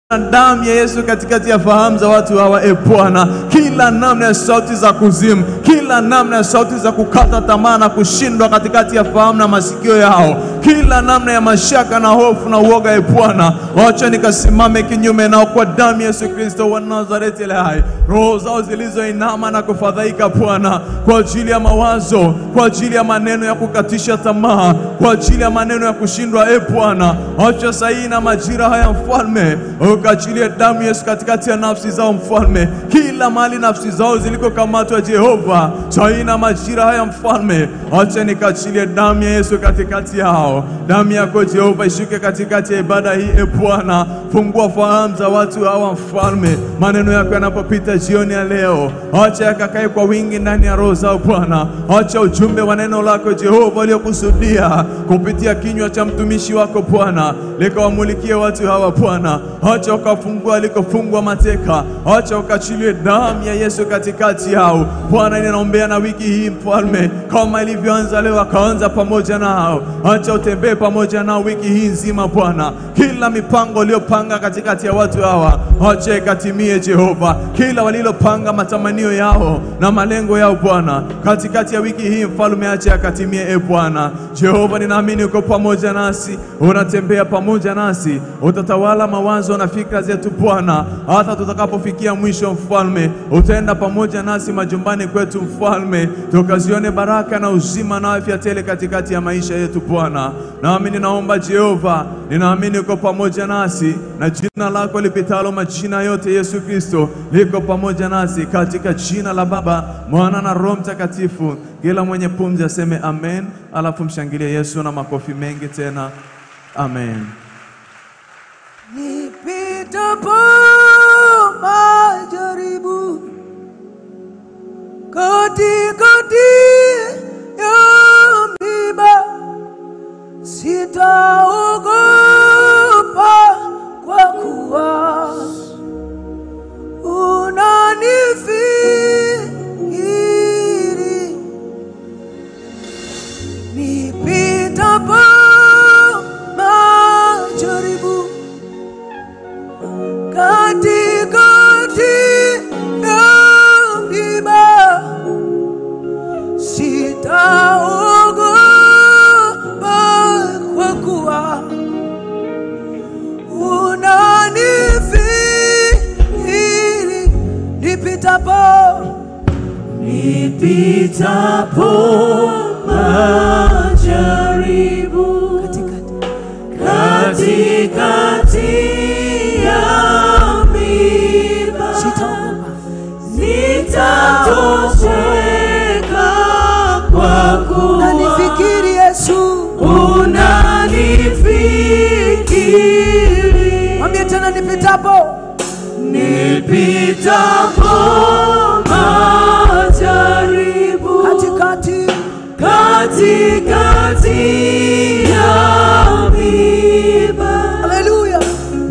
na damu ya Yesu katikati ya fahamu za watu hawa, e Bwana, kila namna ya sauti za kuzimu, kila namna ya sauti za kukata tamaa na kushindwa katikati ya fahamu na masikio yao, kila namna ya mashaka na hofu na uoga, e Bwana, wacha nikasimame kinyume nao kwa damu ya Yesu Kristo wa Nazareti ile hai. Roho zao zilizoinama na kufadhaika, Bwana, kwa ajili ya mawazo, kwa ajili ya maneno ya kukatisha tamaa, kwa ajili ya maneno ya kushindwa, e Bwana, wacha sahihi na majira haya, mfalme ukaachilie damu Yesu katikati ya nafsi zao mfalme, kila mahali nafsi zao zilikokamatwa Jehova, saina majira haya mfalme, acha nikaachilie damu ya Yesu katikati yao. Damu yako Jehova ishuke katikati ya ibada hii e Bwana, fungua fahamu za watu hawa mfalme, maneno yako yanapopita jioni ya leo, acha yakakae kwa wingi ndani ya roho zao Bwana, acha ujumbe wa neno lako Jehova uliokusudia kupitia kinywa cha mtumishi wako Bwana likawamulikie watu hawa Bwana, acha ukafungua alikofungwa mateka, acha ukaachilie damu ya Yesu katikati yao Bwana. Ninaombea na wiki hii mfalme, kama ilivyoanza leo, akaanza pamoja nao, acha utembee pamoja nao wiki hii nzima Bwana. Kila mipango iliyopanga katikati ya watu hawa, acha ikatimie Jehova. Kila walilopanga matamanio yao na malengo yao Bwana, katikati ya wiki hii mfalme, acha yakatimie e Bwana. Jehova, ninaamini uko pamoja nasi, unatembea pamoja nasi, utatawala mawazo na fikra zetu Bwana, hata tutakapofikia mwisho mfalme, utaenda pamoja nasi majumbani kwetu mfalme, tukazione baraka na uzima na afya tele katikati ya maisha yetu Bwana. Nami ninaomba Jehova, ninaamini uko pamoja nasi na jina lako lipitalo majina yote, Yesu Kristo liko pamoja nasi, katika jina la Baba, Mwana na Roho Mtakatifu. Kila mwenye pumzi aseme amen, alafu mshangilie Yesu na makofi mengi tena, amen. Nipitapo majaribu katikati ya miba, sitaogopa kwa kuwa unanifikiri. Nipitapo majaribu katikati ya miba, sitaogopa kwa kuwa unanifikiri. Nipitapo Nipitapo majaribu katikati katikati ya miba, sitaogopa sitatosheka kwa kuwa unanifikiri Yesu. unanifikiri. Mwambie tena nipitapo Nipitapo majaribu katikati katikati ya miba, Haleluya.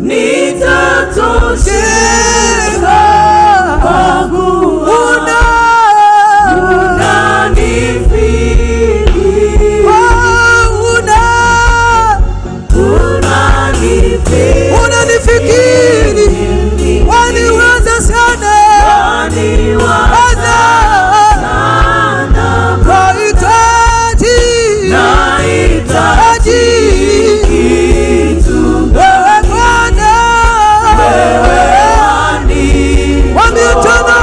nitatosheka kwa kuwa Una unanifikiri, Oh, una unanifikiri, unanifikiri waniweza sana waniwaza Ana sana, kahitaji nahitaji kitu wewe Bwana Mwambie tena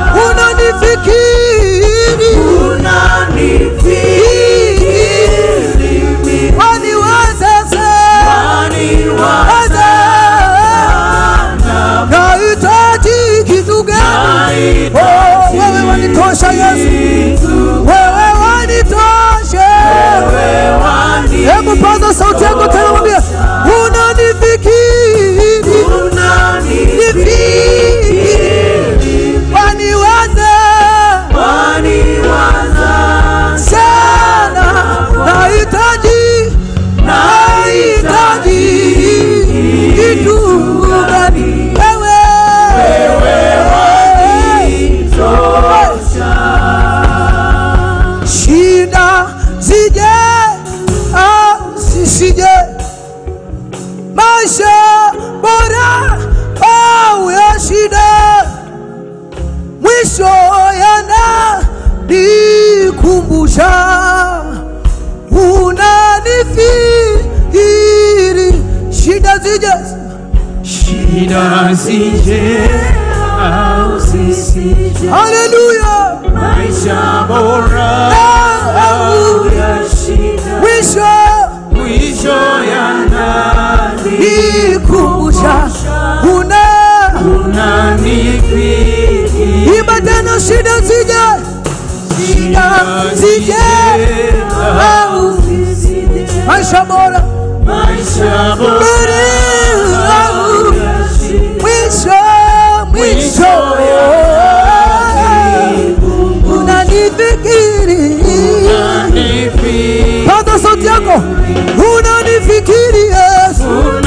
unanifikiri waniweza sana kahitaji kitu gani? Oh, wewe wanitosha Yesu, wewe wanitosha. Hebu paza sauti yako tena, mwambie unanifikiri, nifikiri, waniwaza sana, nahitaji, nahitaji kitu gani? Wewe shida zije, ah, zisije shida zije au zisije, haleluya maisha bora au ya shida, mwisho mwisho yanani ikumbusha una unanifikiri imba tena shida zije shida zije au zisije, maisha bora maisha bora Bora au au ya shida, mwisho mwisho unanifikiri unanifikiri, pata sauti yako unanifikiri yesu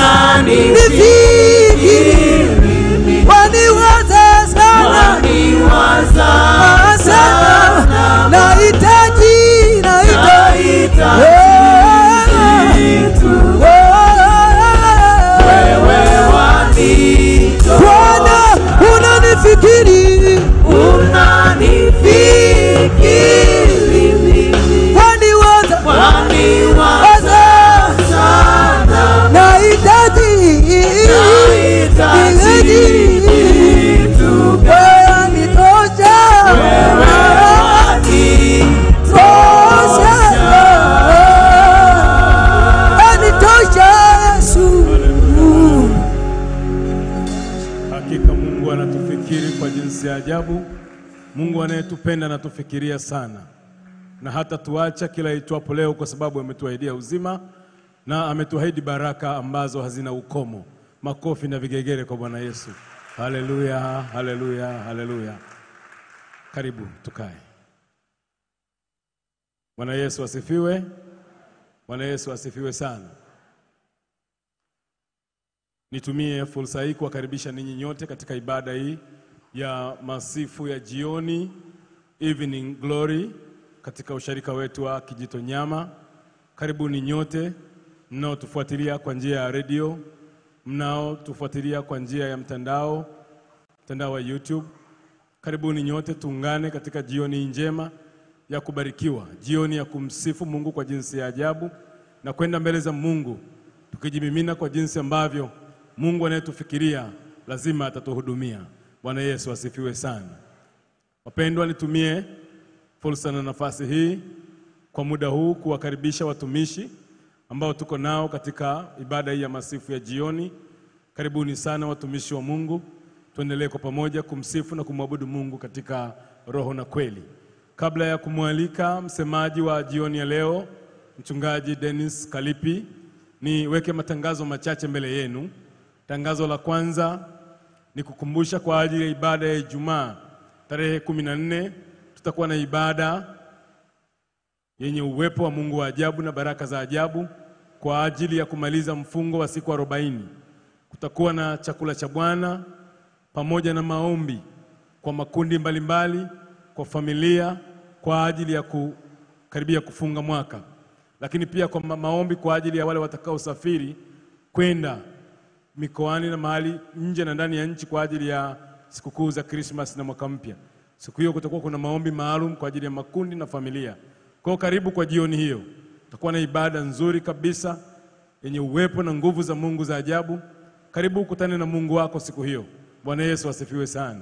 nifikiri waniwaza sana waniwaza sana nahitaji nahitaji wewe wanito Bwana unanifikiri unanifikiri mimi waniwaza waniwaza waza sana nahitaji nahitaji kitu wewe nitosha wewe tosha anitosha Yesu Hakika Mungu anatufikiri kwa jinsi ya ajabu. Mungu anayetupenda anatufikiria sana, na hata tuacha kila itwapo leo, kwa sababu ametuahidia uzima na ametuahidi baraka ambazo hazina ukomo. Makofi na vigegere kwa Bwana Yesu. Haleluya, haleluya, haleluya. Karibu tukae. Bwana Yesu asifiwe. Bwana Yesu asifiwe sana. Nitumie fursa hii kuwakaribisha ninyi nyote katika ibada hii ya masifu ya jioni Evening Glory katika usharika wetu wa Kijito Nyama. Karibuni nyote mnaotufuatilia kwa njia ya redio, mnaotufuatilia kwa njia ya mtandao, mtandao wa YouTube. Karibuni nyote tuungane katika jioni hii njema ya kubarikiwa, jioni ya kumsifu Mungu kwa jinsi ya ajabu na kwenda mbele za Mungu tukijimimina kwa jinsi ambavyo Mungu anayetufikiria lazima atatuhudumia. Bwana Yesu asifiwe sana. Wapendwa, nitumie fursa na nafasi hii kwa muda huu kuwakaribisha watumishi ambao tuko nao katika ibada hii ya masifu ya jioni. Karibuni sana watumishi wa Mungu, tuendelee kwa pamoja kumsifu na kumwabudu Mungu katika roho na kweli. Kabla ya kumwalika msemaji wa jioni ya leo, mchungaji Dennis Kalipi, niweke matangazo machache mbele yenu. Tangazo la kwanza ni kukumbusha kwa ajili ya ibada ya Ijumaa tarehe kumi na nne tutakuwa na ibada yenye uwepo wa Mungu wa ajabu na baraka za ajabu kwa ajili ya kumaliza mfungo wa siku arobaini. Kutakuwa na chakula cha Bwana pamoja na maombi kwa makundi mbalimbali mbali, kwa familia kwa ajili ya kukaribia kufunga mwaka, lakini pia kwa ma- maombi kwa ajili ya wale watakaosafiri kwenda mikoani na mahali nje na ndani ya nchi kwa ajili ya sikukuu za Krismas na mwaka mpya. Siku hiyo kutakuwa kuna maombi maalum kwa ajili ya makundi na familia. Kwa hiyo karibu kwa jioni hiyo, tutakuwa na ibada nzuri kabisa yenye uwepo na nguvu za Mungu za ajabu. Karibu ukutane na Mungu wako siku hiyo. Bwana Yesu asifiwe sana.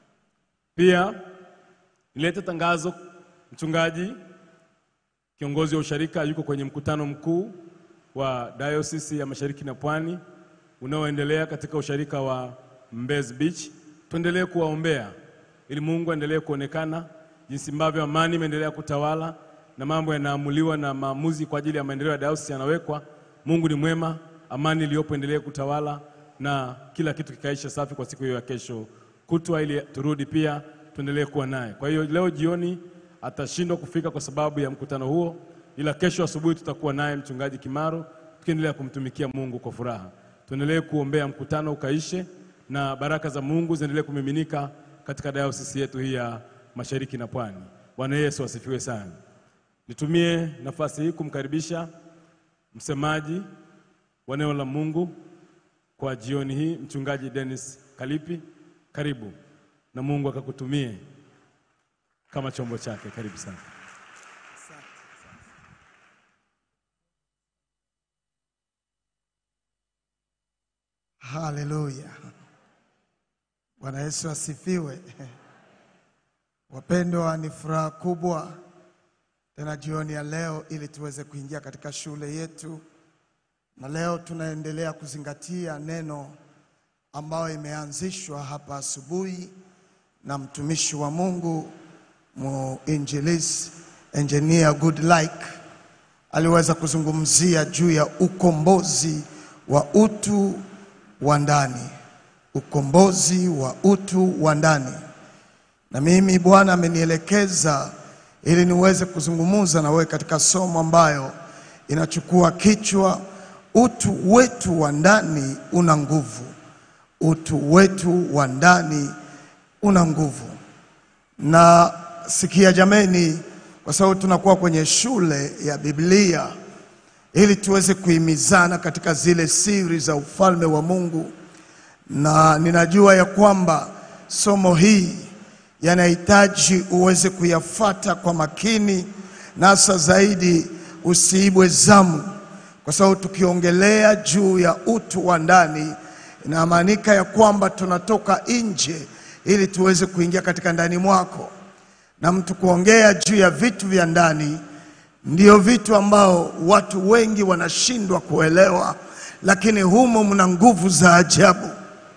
Pia nilete tangazo, mchungaji kiongozi wa usharika yuko kwenye mkutano mkuu wa Diocese ya Mashariki na Pwani unaoendelea katika usharika wa Mbezi Beach. Tuendelee kuwaombea ili Mungu aendelee kuonekana jinsi ambavyo amani imeendelea kutawala na mambo yanaamuliwa na maamuzi kwa ajili ya maendeleo ya diocese yanawekwa. Mungu ni mwema, amani iliyopo endelee kutawala na kila kitu kikaisha safi kwa siku hiyo ya kesho kutwa, ili turudi pia tuendelee kuwa naye. Kwa hiyo leo jioni atashindwa kufika kwa sababu ya mkutano huo, ila kesho asubuhi tutakuwa naye mchungaji Kimaro tukiendelea kumtumikia Mungu kwa furaha. Tuendelee kuombea mkutano ukaishe na baraka za Mungu ziendelee kumiminika katika dayosisi yetu hii ya Mashariki na Pwani. Bwana Yesu asifiwe sana. Nitumie nafasi hii kumkaribisha msemaji wa neno la Mungu kwa jioni hii, mchungaji Dennis Kalipi. Karibu na Mungu akakutumie kama chombo chake. Karibu sana. Haleluya. Bwana Yesu asifiwe. Wapendwa, ni furaha kubwa tena jioni ya leo ili tuweze kuingia katika shule yetu, na leo tunaendelea kuzingatia neno ambayo imeanzishwa hapa asubuhi na mtumishi wa Mungu muinjilisi engineer Goodlike aliweza kuzungumzia juu ya ukombozi wa utu wa ndani, ukombozi wa utu wa ndani. Na mimi Bwana amenielekeza ili niweze kuzungumza na wewe katika somo ambayo inachukua kichwa utu wetu wa ndani una nguvu. Utu wetu wa ndani una nguvu. Na sikia jameni, kwa sababu tunakuwa kwenye shule ya Biblia ili tuweze kuhimizana katika zile siri za ufalme wa Mungu, na ninajua ya kwamba somo hii yanahitaji uweze kuyafata kwa makini, na hasa zaidi usiibwe zamu, kwa sababu tukiongelea juu ya utu wa ndani inamaanika ya kwamba tunatoka nje ili tuweze kuingia katika ndani mwako, na mtu kuongea juu ya vitu vya ndani ndio vitu ambao watu wengi wanashindwa kuelewa, lakini humo mna nguvu za ajabu.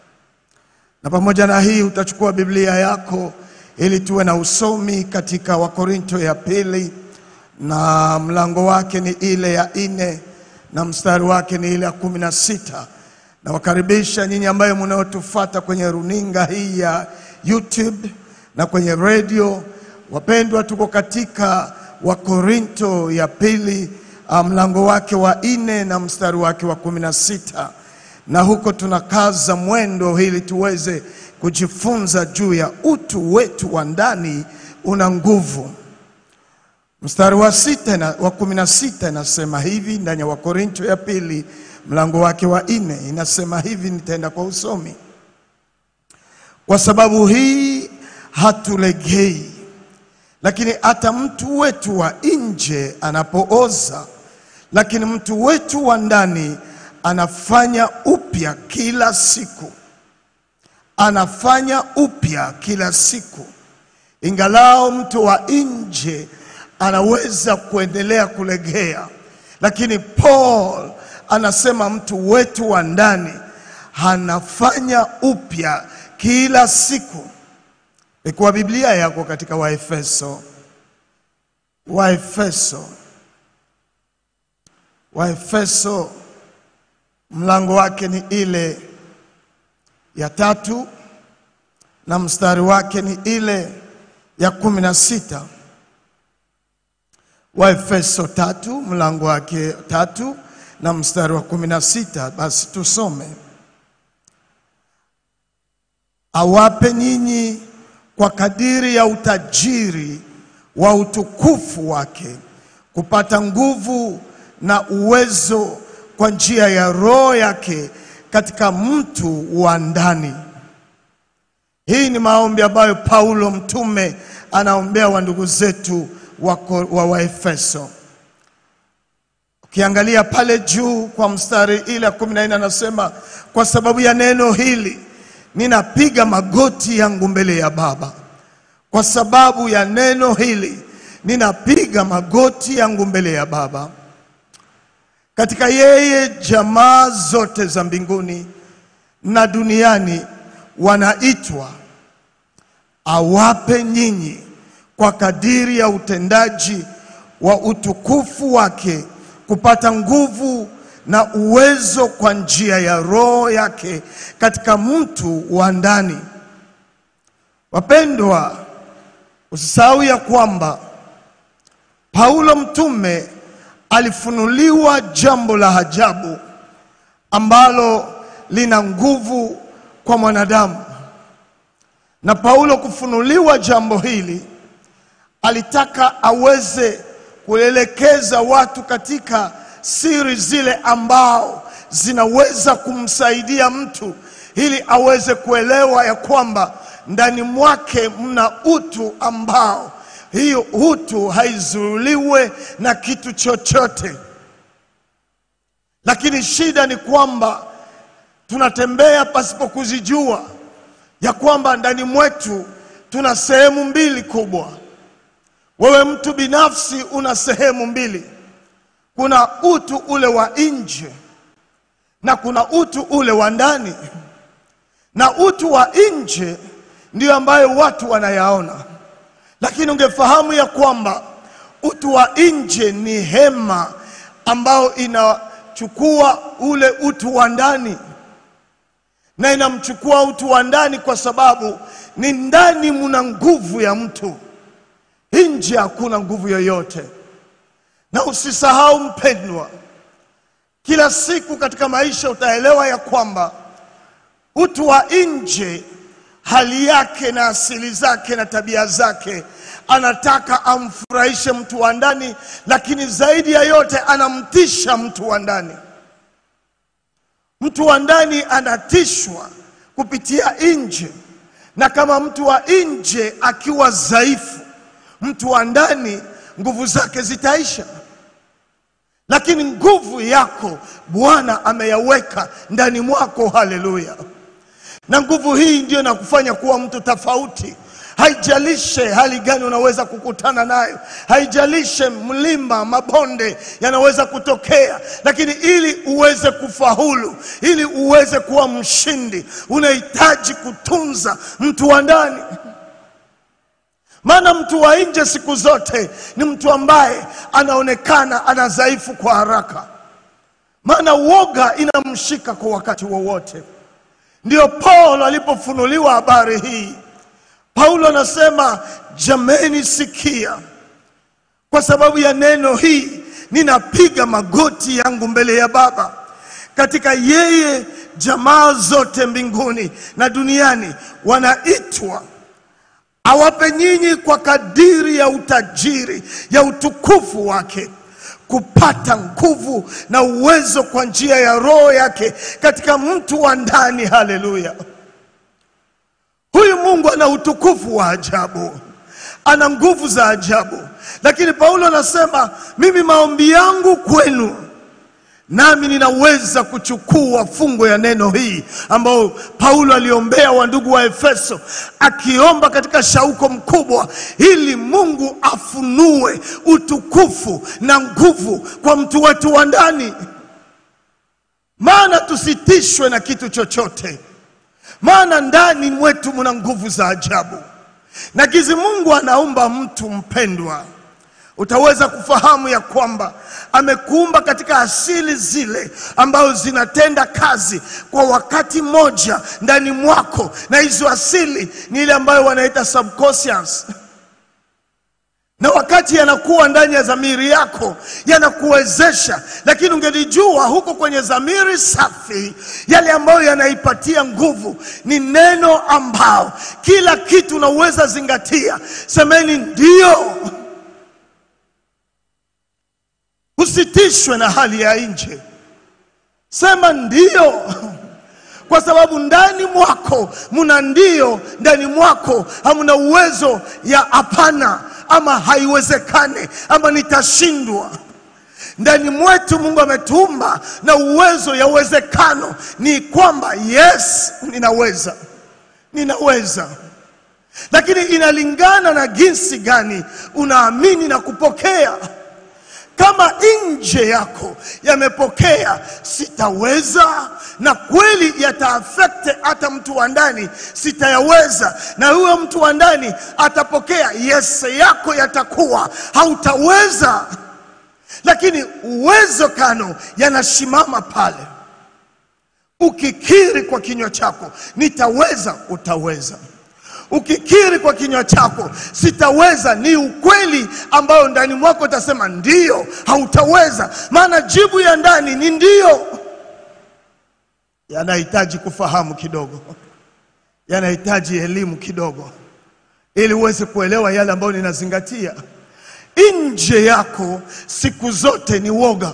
Na pamoja na hii utachukua Biblia yako ili tuwe na usomi katika Wakorinto ya pili na mlango wake ni ile ya nne na mstari wake ni ile ya kumi na sita. Nawakaribisha nyinyi ambayo mnaotufata kwenye runinga hii ya YouTube na kwenye redio. Wapendwa, tuko katika Wakorinto ya pili ah, mlango wake wa nne na mstari wake wa kumi na sita na huko tunakaza mwendo ili tuweze kujifunza juu ya utu wetu wa ndani una nguvu. Mstari wa sita na, wa kumi na sita inasema hivi ndani ya Wakorinto ya pili mlango wake wa nne inasema hivi, nitaenda kwa usomi. Kwa sababu hii hatulegei, lakini hata mtu wetu wa nje anapooza, lakini mtu wetu wa ndani anafanya upya kila siku, anafanya upya kila siku. Ingalao mtu wa nje anaweza kuendelea kulegea, lakini Paul anasema mtu wetu wa ndani anafanya upya kila siku. Ikuwa Biblia yako katika Waefeso, Waefeso, Waefeso mlango wake ni ile ya tatu na mstari wake ni ile ya kumi na sita. Waefeso tatu mlango wake tatu na mstari wa kumi na sita. Basi tusome. Awape nyinyi kwa kadiri ya utajiri wa utukufu wake kupata nguvu na uwezo kwa njia ya Roho yake katika mtu wa ndani. Hii ni maombi ambayo Paulo mtume anaombea wa ndugu zetu wa, wa Waefeso. Ukiangalia pale juu kwa mstari ile ya kumi na nne anasema kwa sababu ya neno hili ninapiga magoti yangu mbele ya Baba. Kwa sababu ya neno hili ninapiga magoti yangu mbele ya Baba. Katika yeye jamaa zote za mbinguni na duniani wanaitwa awape nyinyi kwa kadiri ya utendaji wa utukufu wake kupata nguvu na uwezo kwa njia ya Roho yake katika mtu wa ndani. Wapendwa, usisahau ya kwamba Paulo mtume alifunuliwa jambo la ajabu ambalo lina nguvu kwa mwanadamu, na Paulo kufunuliwa jambo hili alitaka aweze kuelekeza watu katika siri zile ambao zinaweza kumsaidia mtu ili aweze kuelewa ya kwamba ndani mwake mna utu ambao hiyo utu haizuiliwe na kitu chochote. Lakini shida ni kwamba tunatembea pasipo kuzijua ya kwamba ndani mwetu tuna sehemu mbili kubwa. Wewe mtu binafsi una sehemu mbili, kuna utu ule wa nje na kuna utu ule wa ndani, na utu wa nje ndio ambayo watu wanayaona, lakini ungefahamu ya kwamba utu wa nje ni hema ambao inachukua ule utu wa ndani na inamchukua utu wa ndani kwa sababu ni ndani muna nguvu ya mtu, nje hakuna nguvu yoyote. Na usisahau mpendwa, kila siku katika maisha utaelewa ya kwamba utu wa nje, hali yake na asili zake na tabia zake, anataka amfurahishe mtu wa ndani, lakini zaidi ya yote anamtisha mtu wa ndani. Mtu wa ndani anatishwa kupitia nje, na kama mtu wa nje akiwa dhaifu, mtu wa ndani nguvu zake zitaisha. Lakini nguvu yako Bwana ameyaweka ndani mwako, haleluya! Na nguvu hii ndio inakufanya kuwa mtu tofauti. Haijalishe hali gani unaweza kukutana nayo, haijalishe mlima, mabonde yanaweza kutokea, lakini ili uweze kufaulu, ili uweze kuwa mshindi, unahitaji kutunza mtu wa ndani. Maana mtu wa nje siku zote ni mtu ambaye anaonekana ana dhaifu kwa haraka, maana uoga inamshika kwa wakati wowote. Ndio Paulo alipofunuliwa habari hii Paulo anasema jameni, sikia, kwa sababu ya neno hii ninapiga magoti yangu mbele ya Baba, katika yeye jamaa zote mbinguni na duniani wanaitwa, awape nyinyi kwa kadiri ya utajiri ya utukufu wake kupata nguvu na uwezo kwa njia ya Roho yake katika mtu wa ndani. Haleluya! Huyu Mungu ana utukufu wa ajabu, ana nguvu za ajabu. Lakini Paulo anasema mimi, maombi yangu kwenu, nami ninaweza kuchukua fungo ya neno hii ambayo Paulo aliombea wandugu wa Efeso, akiomba katika shauko mkubwa, ili Mungu afunue utukufu na nguvu kwa mtu wetu wa ndani, maana tusitishwe na kitu chochote maana ndani mwetu muna nguvu za ajabu. Na gizi Mungu anaumba mtu mpendwa, utaweza kufahamu ya kwamba amekuumba katika asili zile ambazo zinatenda kazi kwa wakati mmoja ndani mwako, na hizo asili ni ile ambayo wanaita subconscious na wakati yanakuwa ndani ya dhamiri yako yanakuwezesha, lakini ungelijua huko kwenye dhamiri safi, yale ambayo yanaipatia nguvu ni neno ambao kila kitu unaweza zingatia. Semeni ndio, usitishwe na hali ya nje, sema ndio kwa sababu ndani mwako muna ndio, ndani mwako hamuna uwezo ya hapana ama haiwezekane ama nitashindwa. Ndani mwetu Mungu ametuumba na uwezo ya uwezekano, ni kwamba yes, ninaweza, ninaweza, lakini inalingana na jinsi gani unaamini na kupokea. Kama nje yako yamepokea sitaweza, na kweli yataafekte hata mtu wa ndani, sitayaweza, na huyo mtu wa ndani atapokea yes yako, yatakuwa hautaweza, lakini uwezekano yanasimama pale. Ukikiri kwa kinywa chako nitaweza, utaweza ukikiri kwa kinywa chako sitaweza, ni ukweli ambao ndani mwako utasema ndiyo, hautaweza. Maana jibu ya ndani ni ndiyo. Yanahitaji kufahamu kidogo, yanahitaji elimu kidogo, ili uweze kuelewa yale ambayo ninazingatia. Nje yako siku zote ni woga.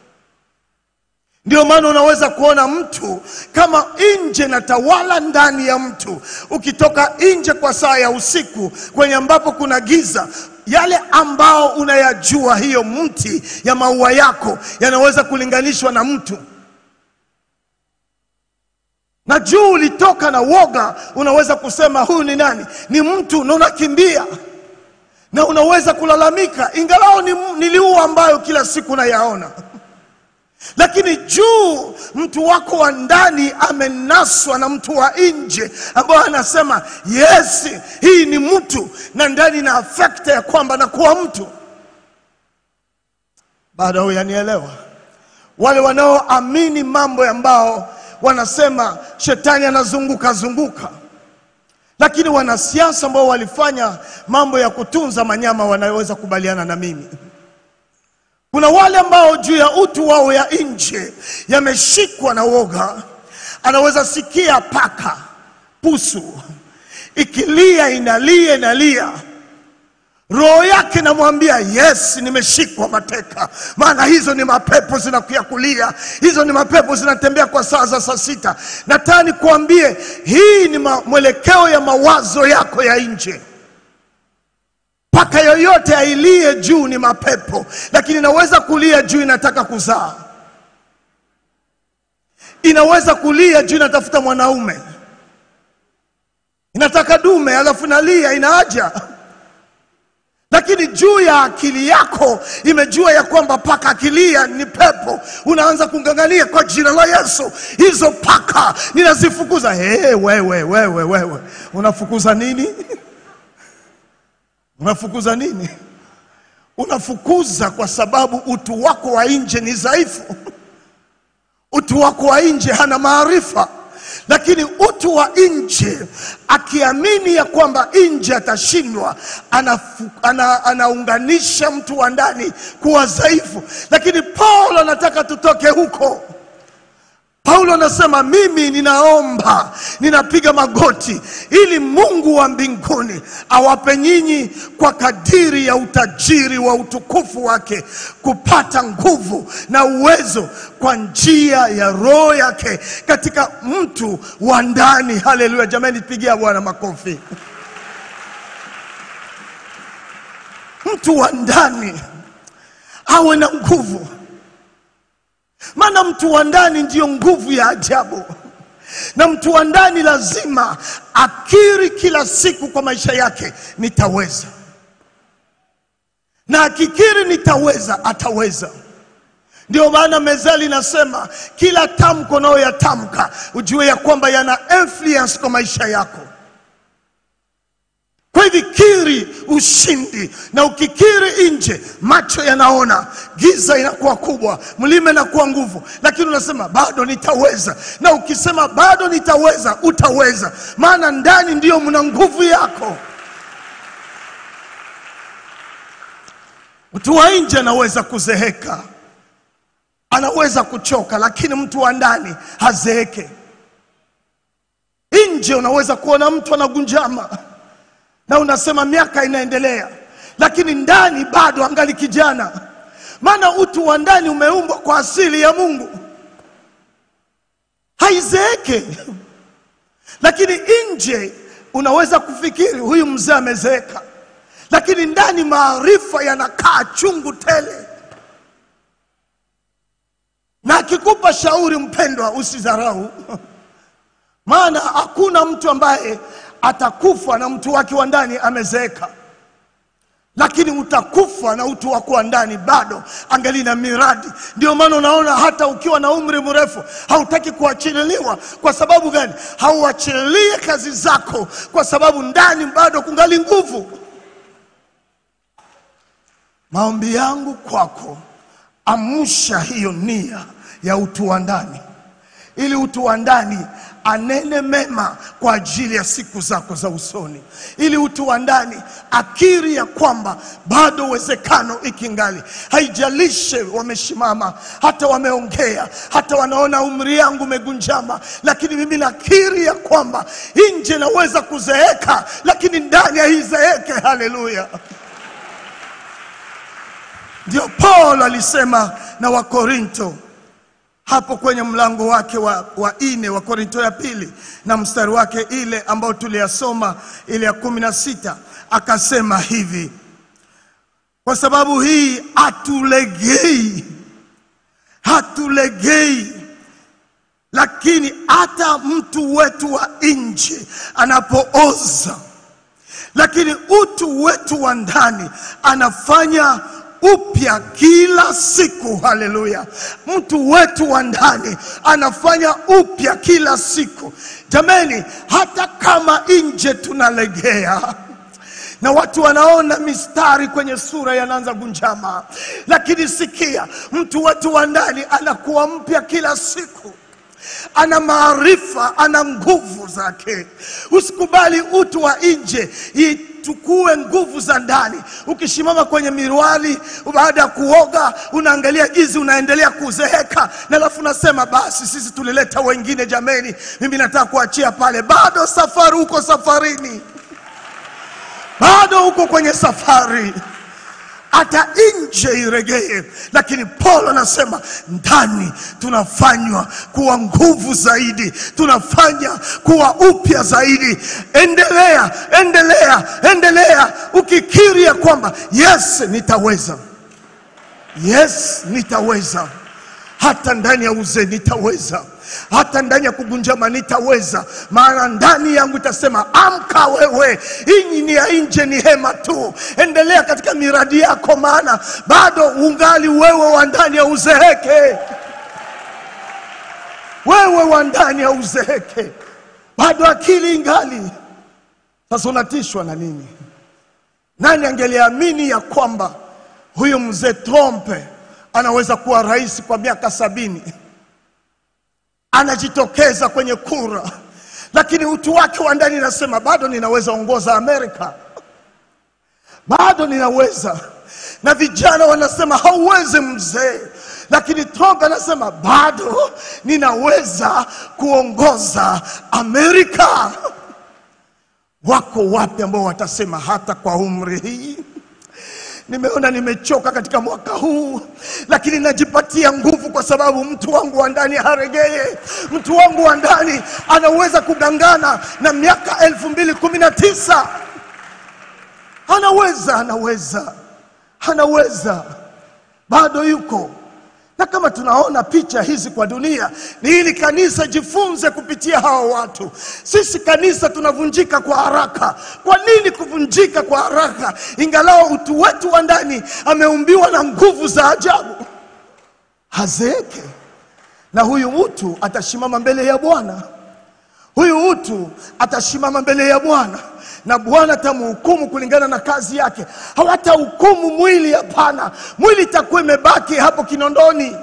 Ndio maana unaweza kuona mtu kama nje na tawala ndani ya mtu. Ukitoka nje kwa saa ya usiku kwenye ambapo kuna giza, yale ambao unayajua, hiyo mti ya maua yako yanaweza kulinganishwa na mtu. na juu ulitoka na woga, unaweza kusema huyu ni nani? Ni mtu, na unakimbia na unaweza kulalamika, ingalao ni, niliua ambayo kila siku nayaona lakini juu mtu wako wa ndani amenaswa na mtu wa nje ambayo anasema yes, hii ni mtu, na ndani na afekta ya kwamba nakuwa mtu. Bado huyanielewa? Wale wanaoamini mambo ambao wanasema shetani anazunguka zunguka, lakini wanasiasa ambao walifanya mambo ya kutunza manyama wanaweza kubaliana na mimi. Kuna wale ambao juu ya utu wao ya nje yameshikwa na woga. Anaweza sikia paka, pusu ikilia, inalia inalia, roho yake namwambia yes, nimeshikwa mateka, maana hizo ni mapepo zinakuya kulia, hizo ni mapepo zinatembea kwa saa za saa sita. Nataka nikuambie hii ni ma- mwelekeo ya mawazo yako ya nje. Paka yoyote ailie juu ni mapepo, lakini inaweza kulia juu inataka kuzaa, inaweza kulia juu inatafuta mwanaume, inataka dume, alafu inalia inaaja, lakini juu ya akili yako imejua ya kwamba paka akilia ni pepo, unaanza kung'ang'ania kwa jina la Yesu, hizo paka ninazifukuza. Hey, wewe wewe wewe, unafukuza nini? Unafukuza nini? Unafukuza kwa sababu utu wako wa nje ni dhaifu. Utu wako wa nje hana maarifa, lakini utu wa nje akiamini ya kwamba nje atashindwa, anafu- ana, anaunganisha mtu wa ndani kuwa dhaifu. Lakini Paulo anataka tutoke huko. Paulo anasema mimi ninaomba, ninapiga magoti ili Mungu wa mbinguni awape nyinyi kwa kadiri ya utajiri wa utukufu wake kupata nguvu na uwezo kwa njia ya Roho yake katika mtu wa ndani. Haleluya! Jamani, pigia Bwana makofi. Mtu wa ndani awe na nguvu maana mtu wa ndani ndiyo nguvu ya ajabu, na mtu wa ndani lazima akiri kila siku kwa maisha yake, nitaweza. Na akikiri nitaweza, ataweza. Ndio maana mezali inasema kila tamko unayoyatamka ujue ya kwamba yana influence kwa maisha yako. Kwa hivyo kiri ushindi, na ukikiri nje, macho yanaona, giza inakuwa kubwa, mlima inakuwa nguvu, lakini unasema bado nitaweza. Na ukisema bado nitaweza, utaweza, maana ndani ndiyo mna nguvu yako. Mtu wa nje anaweza kuzeheka, anaweza kuchoka, lakini mtu wa ndani hazeeke. Nje unaweza kuona mtu anagunjama na unasema miaka inaendelea, lakini ndani bado angali kijana, maana utu wa ndani umeumbwa kwa asili ya Mungu, haizeeke. Lakini nje unaweza kufikiri huyu mzee amezeeka, lakini ndani maarifa yanakaa chungu tele. Na akikupa shauri, mpendwa, usidharau maana hakuna mtu ambaye atakufa na mtu wake wa ndani amezeeka, lakini utakufa na utu wako wa ndani bado angali na miradi. Ndio maana unaona hata ukiwa na umri mrefu hautaki kuachililiwa. Kwa sababu gani? Hauachilie kazi zako, kwa sababu ndani bado kungali nguvu. Maombi yangu kwako, amsha hiyo nia ya utu wa ndani, ili utu wa ndani anene mema kwa ajili ya siku zako za usoni, ili utu wa ndani akiri ya kwamba bado uwezekano ikingali. Haijalishe wamesimama, hata wameongea, hata wanaona umri yangu umegunjama, lakini mimi nakiri ya kwamba nje naweza kuzeeka, lakini ndani haizeeke. Haleluya! Ndio Paulo alisema na Wakorinto hapo kwenye mlango wake wa, wa ine wa Korinto ya pili na mstari wake ile ambao tuliyasoma ile ya kumi na sita akasema hivi, kwa sababu hii hatulegei, hatulegei lakini hata mtu wetu wa nje anapooza, lakini utu wetu wa ndani anafanya upya kila siku. Haleluya! Mtu wetu wa ndani anafanya upya kila siku. Jameni, hata kama nje tunalegea na watu wanaona mistari kwenye sura yanaanza kunjama, lakini sikia, mtu wetu wa ndani anakuwa mpya kila siku ana maarifa, ana nguvu zake. Usikubali utu wa nje itukue nguvu za ndani. Ukisimama kwenye mirwali baada ya kuoga, unaangalia gizi, unaendelea kuzeeka, na alafu unasema basi, sisi tulileta wengine, jameni, mimi nataka kuachia pale. Bado safari, uko safarini, bado uko kwenye safari hata nje iregee, lakini Paulo anasema ndani tunafanywa kuwa nguvu zaidi, tunafanya kuwa upya zaidi. Endelea, endelea, endelea ukikiri ya kwamba yes, nitaweza, yes, nitaweza hata ndani ya uzee nitaweza, hata ndani ya kugunjama nitaweza, maana ndani yangu itasema amka wewe, hii ni ya nje ni hema tu. Endelea katika miradi yako, maana bado ungali wewe wa ndani ya uzeeke, wewe wa ndani ya uzeeke, bado akili ingali. Sasa unatishwa na nini? Nani angeliamini ya kwamba huyu mzee Trompe anaweza kuwa rais kwa miaka sabini, anajitokeza kwenye kura, lakini utu wake wa ndani nasema bado ninaweza ongoza Amerika, bado ninaweza. Na vijana wanasema hauwezi mzee, lakini Trump anasema bado ninaweza kuongoza Amerika. Wako wapi ambao watasema hata kwa umri hii nimeona nimechoka katika mwaka huu, lakini najipatia nguvu kwa sababu mtu wangu wa ndani haregee. Mtu wangu wa ndani anaweza kugangana na miaka elfu mbili kumi na tisa anaweza, anaweza, anaweza, bado yuko na kama tunaona picha hizi kwa dunia, ni ili kanisa jifunze kupitia hawa watu. Sisi kanisa tunavunjika kwa haraka. Kwa nini kuvunjika kwa haraka, ingalao utu wetu wa ndani ameumbiwa na nguvu za ajabu? Hazeeke, na huyu mtu atasimama mbele ya Bwana. Huyu mtu atasimama mbele ya Bwana na Bwana atamhukumu kulingana na kazi yake. Hawatahukumu mwili, hapana. Mwili itakuwa imebaki hapo kinondoni,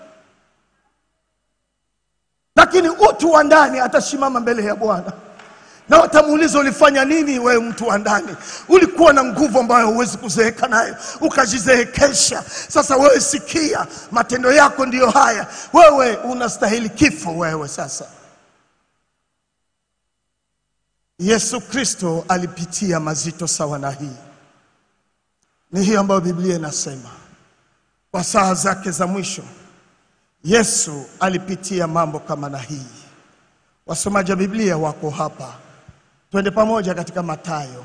lakini utu wa ndani atasimama mbele ya Bwana na watamuuliza ulifanya nini wewe mtu wa ndani? Ulikuwa na nguvu ambayo huwezi kuzeeka nayo, ukajizeekesha. Sasa wewe sikia, matendo yako ndiyo haya. Wewe unastahili kifo wewe sasa. Yesu Kristo alipitia mazito sawa na hii. Ni hii ambayo Biblia inasema kwa saa zake za mwisho Yesu alipitia mambo kama na hii. Wasomaji wa Biblia wako hapa, twende pamoja katika Mathayo.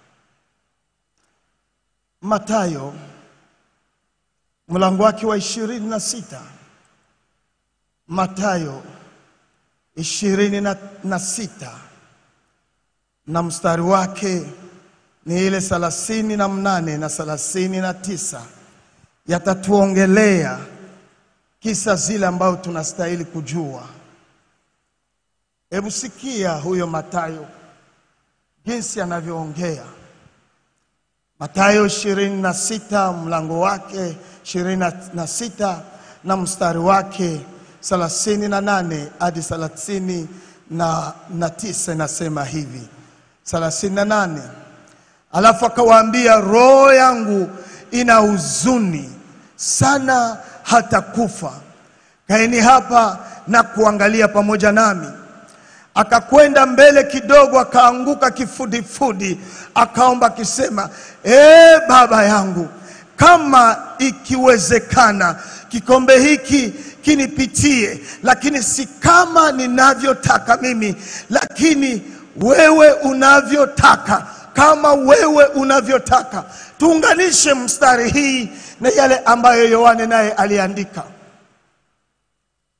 Mathayo mlango wake wa ishirini na sita. Mathayo ishirini na, na sita na mstari wake ni ile thelathini na mnane na thelathini na tisa yatatuongelea kisa zile ambayo tunastahili kujua. Hebu sikia huyo Mathayo jinsi anavyoongea. Mathayo ishirini na sita mlango wake ishirini na sita na mstari wake thelathini na nane hadi thelathini na, na tisa inasema hivi thelathini na nane alafu akawaambia, roho yangu ina huzuni sana hata kufa, kaeni hapa na kuangalia pamoja nami. Akakwenda mbele kidogo, akaanguka kifudifudi, akaomba akisema, ee Baba yangu, kama ikiwezekana, kikombe hiki kinipitie, lakini si kama ninavyotaka mimi, lakini wewe unavyotaka, kama wewe unavyotaka. Tuunganishe mstari hii na yale ambayo Yohane naye aliandika.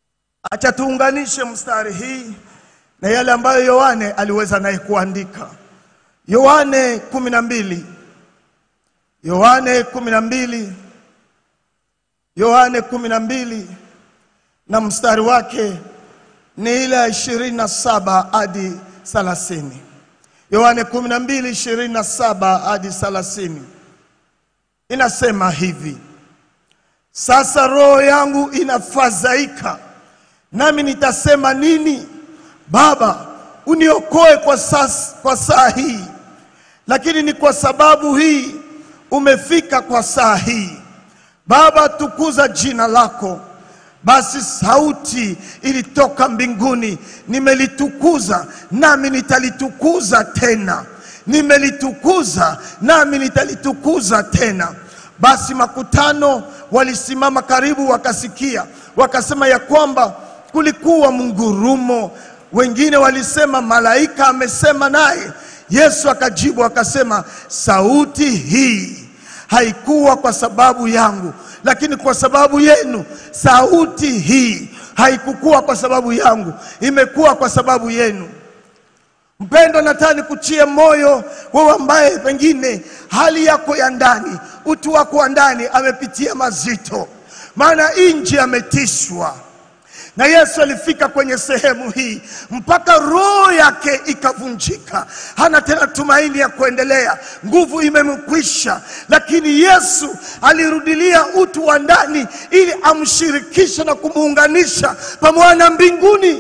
Acha tuunganishe mstari hii na yale ambayo Yohane aliweza naye kuandika. Yohane kumi na mbili Yohane kumi na mbili Yohane kumi na mbili na mstari wake ni ile ya ishirini na saba hadi thelathini. Yohane kumi na mbili ishirini na saba hadi thelathini inasema hivi: sasa roho yangu inafadhaika, nami nitasema nini? Baba, uniokoe kwa, sas, kwa saa hii, lakini ni kwa sababu hii umefika kwa saa hii. Baba, tukuza jina lako. Basi sauti ilitoka mbinguni, nimelitukuza nami nitalitukuza tena, nimelitukuza nami nitalitukuza tena. Basi makutano walisimama karibu, wakasikia, wakasema ya kwamba kulikuwa mngurumo. Wengine walisema malaika amesema naye. Yesu akajibu akasema, sauti hii haikuwa kwa sababu yangu, lakini kwa sababu yenu. Sauti hii haikukuwa kwa sababu yangu, imekuwa kwa sababu yenu. Mpendwa, nataka nikuchie moyo wewe ambaye pengine hali yako ya ndani, utu wako wa ndani amepitia mazito, maana nje ametishwa na Yesu alifika kwenye sehemu hii mpaka roho yake ikavunjika, hana tena tumaini ya kuendelea, nguvu imemkwisha. Lakini Yesu alirudilia utu wa ndani ili amshirikishe na kumuunganisha pamoja na mbinguni.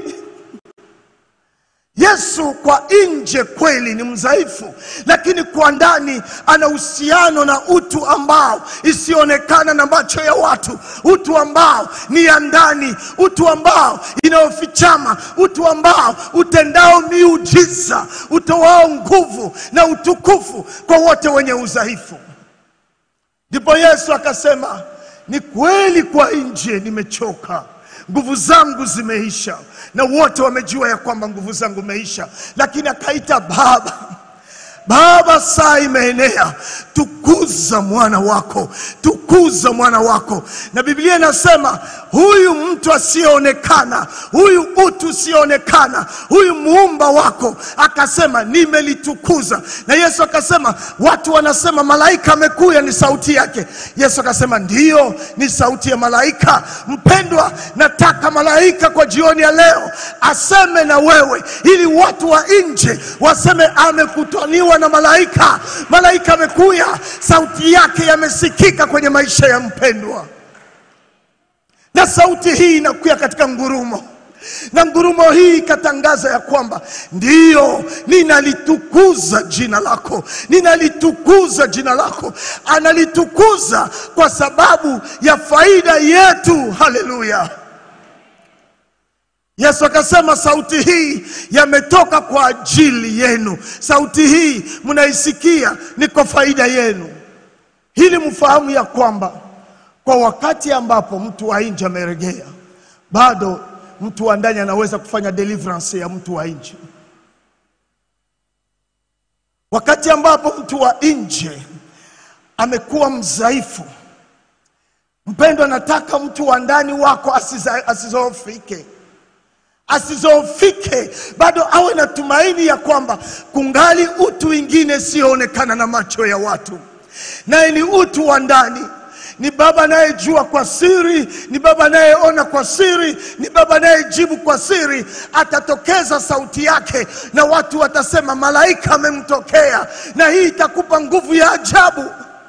Yesu kwa nje kweli ni mdhaifu, lakini kwa ndani ana uhusiano na utu ambao isionekana na macho ya watu, utu ambao ni ya ndani, utu ambao inayofichama, utu ambao utendao miujiza, utoao nguvu na utukufu kwa wote wenye udhaifu. Ndipo Yesu akasema, ni kweli kwa nje nimechoka nguvu zangu zimeisha, na wote wamejua ya kwamba nguvu zangu imeisha. Lakini akaita Baba, Baba, saa imeenea, tukuza mwana wako, tukuza mwana wako. Na Biblia inasema huyu mtu asiyeonekana, huyu utu usioonekana, huyu muumba wako, akasema nimelitukuza. Na Yesu akasema, watu wanasema malaika amekuja, ni sauti yake. Yesu akasema ndiyo, ni sauti ya malaika. Mpendwa, nataka malaika kwa jioni ya leo aseme na wewe, ili watu wa nje waseme amekutaniwa na malaika. Malaika amekuja, sauti yake yamesikika kwenye maisha ya mpendwa, na sauti hii inakuja katika ngurumo na ngurumo hii ikatangaza ya kwamba ndiyo, ninalitukuza jina lako, ninalitukuza jina lako. Analitukuza kwa sababu ya faida yetu. Haleluya! Yesu akasema sauti hii yametoka kwa ajili yenu, sauti hii mnaisikia ni kwa faida yenu, ili mfahamu ya kwamba kwa wakati ambapo mtu wa nje ameregea, bado mtu wa ndani anaweza kufanya deliverance ya mtu wa nje. Wakati ambapo mtu wa nje amekuwa mdhaifu, mpendwa, nataka mtu wa ndani wako asiza- asizoofike asizoofike bado awe na tumaini ya kwamba kungali utu wingine sioonekana na macho ya watu, naye ni utu wa ndani. Ni Baba anayejua kwa siri, ni Baba anayeona kwa siri, ni Baba anayejibu kwa siri. Atatokeza sauti yake na watu watasema malaika amemtokea, na hii itakupa nguvu ya ajabu.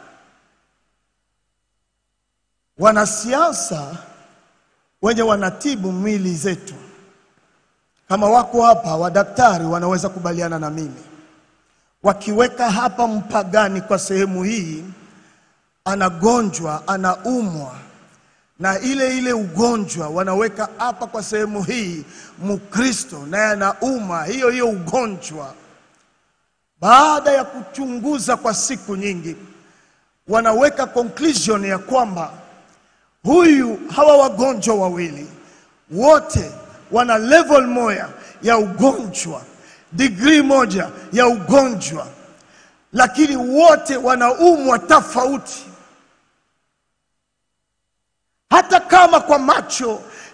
Wanasiasa wenye wanatibu mwili zetu kama wako hapa, wadaktari wanaweza kubaliana na mimi, wakiweka hapa mpagani kwa sehemu hii, anagonjwa, anaumwa na ile ile ugonjwa, wanaweka hapa kwa sehemu hii Mkristo naye anauma hiyo hiyo ugonjwa. Baada ya kuchunguza kwa siku nyingi, wanaweka conclusion ya kwamba huyu hawa wagonjwa wawili wote wana level moja ya ugonjwa, degree moja ya ugonjwa, lakini wote wanaumwa tofauti. Hata kama kwa macho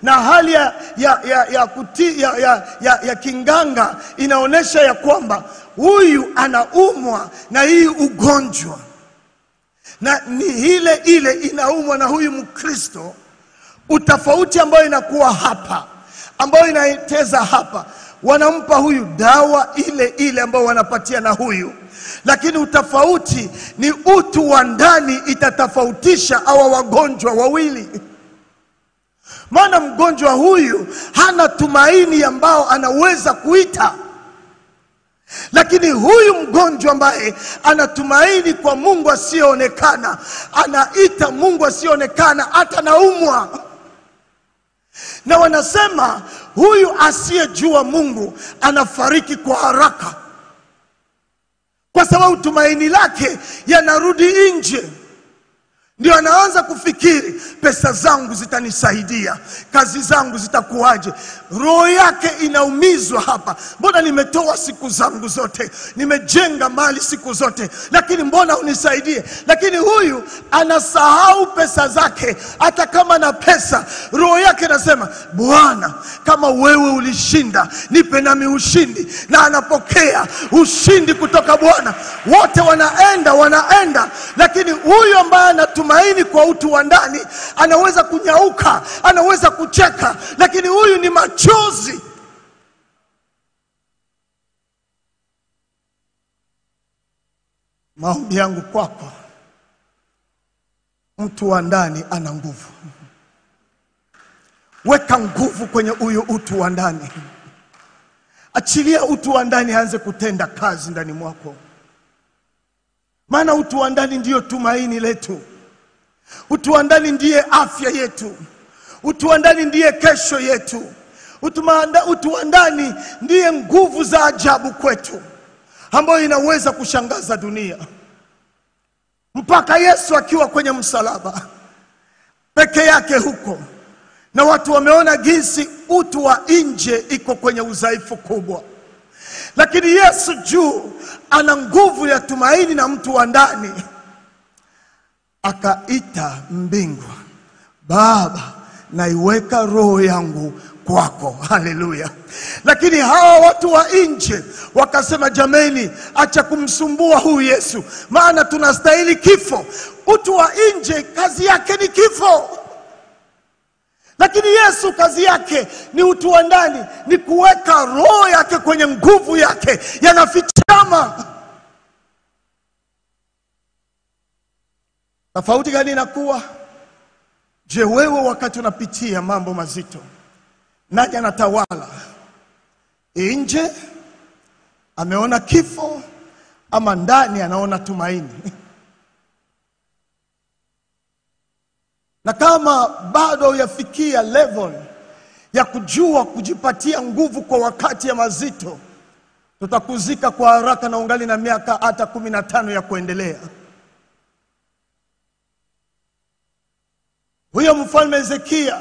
na hali ya, ya, ya, ya, kuti, ya, ya, ya, ya kinganga inaonyesha ya kwamba huyu anaumwa na hii ugonjwa na ni ile ile inaumwa na huyu Mkristo. Utofauti ambayo inakuwa hapa, ambayo inaiteza hapa, wanampa huyu dawa ile ile ambayo wanapatia na huyu, lakini utofauti ni utu wa ndani itatofautisha hawa wagonjwa wawili. Maana mgonjwa huyu hana tumaini ambao anaweza kuita lakini huyu mgonjwa ambaye anatumaini kwa Mungu asiyeonekana, anaita Mungu asiyeonekana, hata naumwa. Na wanasema huyu asiyejua Mungu anafariki kwa haraka, kwa sababu tumaini lake yanarudi nje ndio anaanza kufikiri pesa zangu zitanisaidia, kazi zangu zitakuwaje? Roho yake inaumizwa hapa. Mbona nimetoa siku zangu zote, nimejenga mali siku zote, lakini mbona unisaidie? Lakini huyu anasahau pesa zake, hata kama na pesa, roho yake inasema Bwana, kama wewe ulishinda, nipe nami ushindi, na anapokea ushindi kutoka Bwana. Wote wanaenda wanaenda, lakini huyu ambaye anatumaini kwa utu wa ndani anaweza kunyauka, anaweza kucheka, lakini huyu ni machozi. Maombi yangu kwako, mtu wa ndani ana nguvu. Weka nguvu kwenye huyu utu wa ndani, achilia utu wa ndani aanze kutenda kazi ndani mwako, maana utu wa ndani ndiyo tumaini letu. Utu wa ndani ndiye afya yetu. Utu wa ndani ndiye kesho yetu. Utu maanda- utu wa ndani ndiye nguvu za ajabu kwetu, ambayo inaweza kushangaza dunia. Mpaka Yesu akiwa kwenye msalaba peke yake huko, na watu wameona jinsi utu wa nje iko kwenye udhaifu kubwa, lakini Yesu juu ana nguvu ya tumaini na mtu wa ndani akaita mbingu, Baba, naiweka roho yangu kwako. Haleluya! Lakini hawa watu wa nje wakasema, jameni, acha kumsumbua huyu Yesu, maana tunastahili kifo. Utu wa nje kazi yake ni kifo, lakini Yesu kazi yake ni utu wa ndani, ni kuweka roho yake kwenye nguvu yake, yanafichama Tofauti gani inakuwa? Je, wewe wakati unapitia mambo mazito, nani anatawala? Nje ameona kifo ama ndani anaona tumaini? Na kama bado hujafikia level ya kujua kujipatia nguvu kwa wakati ya mazito, tutakuzika kwa haraka na ungali na miaka hata kumi na tano ya kuendelea. Huyo mfalme Hezekia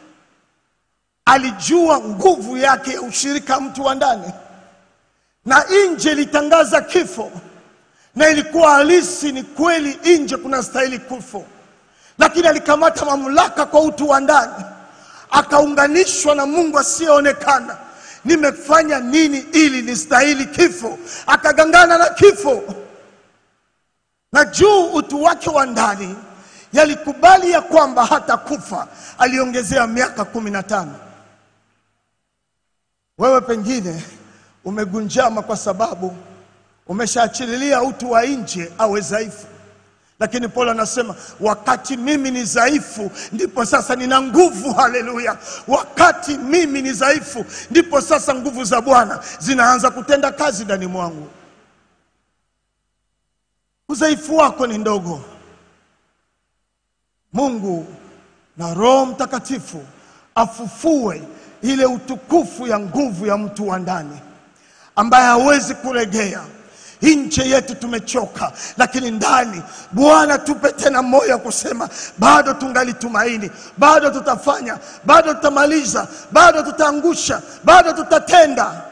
alijua nguvu yake ya ushirika mtu wa ndani, na nje ilitangaza kifo, na ilikuwa halisi, ni kweli, nje kuna stahili kifo, lakini alikamata mamlaka kwa utu wa ndani, akaunganishwa na Mungu asiyeonekana. Nimefanya nini ili nistahili kifo? Akagangana na kifo, na juu utu wake wa ndani yalikubali ya kwamba hata kufa. Aliongezea miaka kumi na tano. Wewe pengine umegunjama kwa sababu umeshaachililia utu wa nje awe dhaifu, lakini Paulo anasema wakati mimi ni dhaifu ndipo sasa nina nguvu. Haleluya! Wakati mimi ni dhaifu ndipo sasa nguvu za Bwana zinaanza kutenda kazi ndani mwangu. Udhaifu wako ni ndogo. Mungu na Roho Mtakatifu afufue ile utukufu ya nguvu ya mtu wa ndani ambaye hawezi kuregea. Nje yetu tumechoka, lakini ndani, Bwana tupe tena moyo wa kusema bado tungali tumaini, bado tutafanya, bado tutamaliza, bado tutaangusha, bado tutatenda.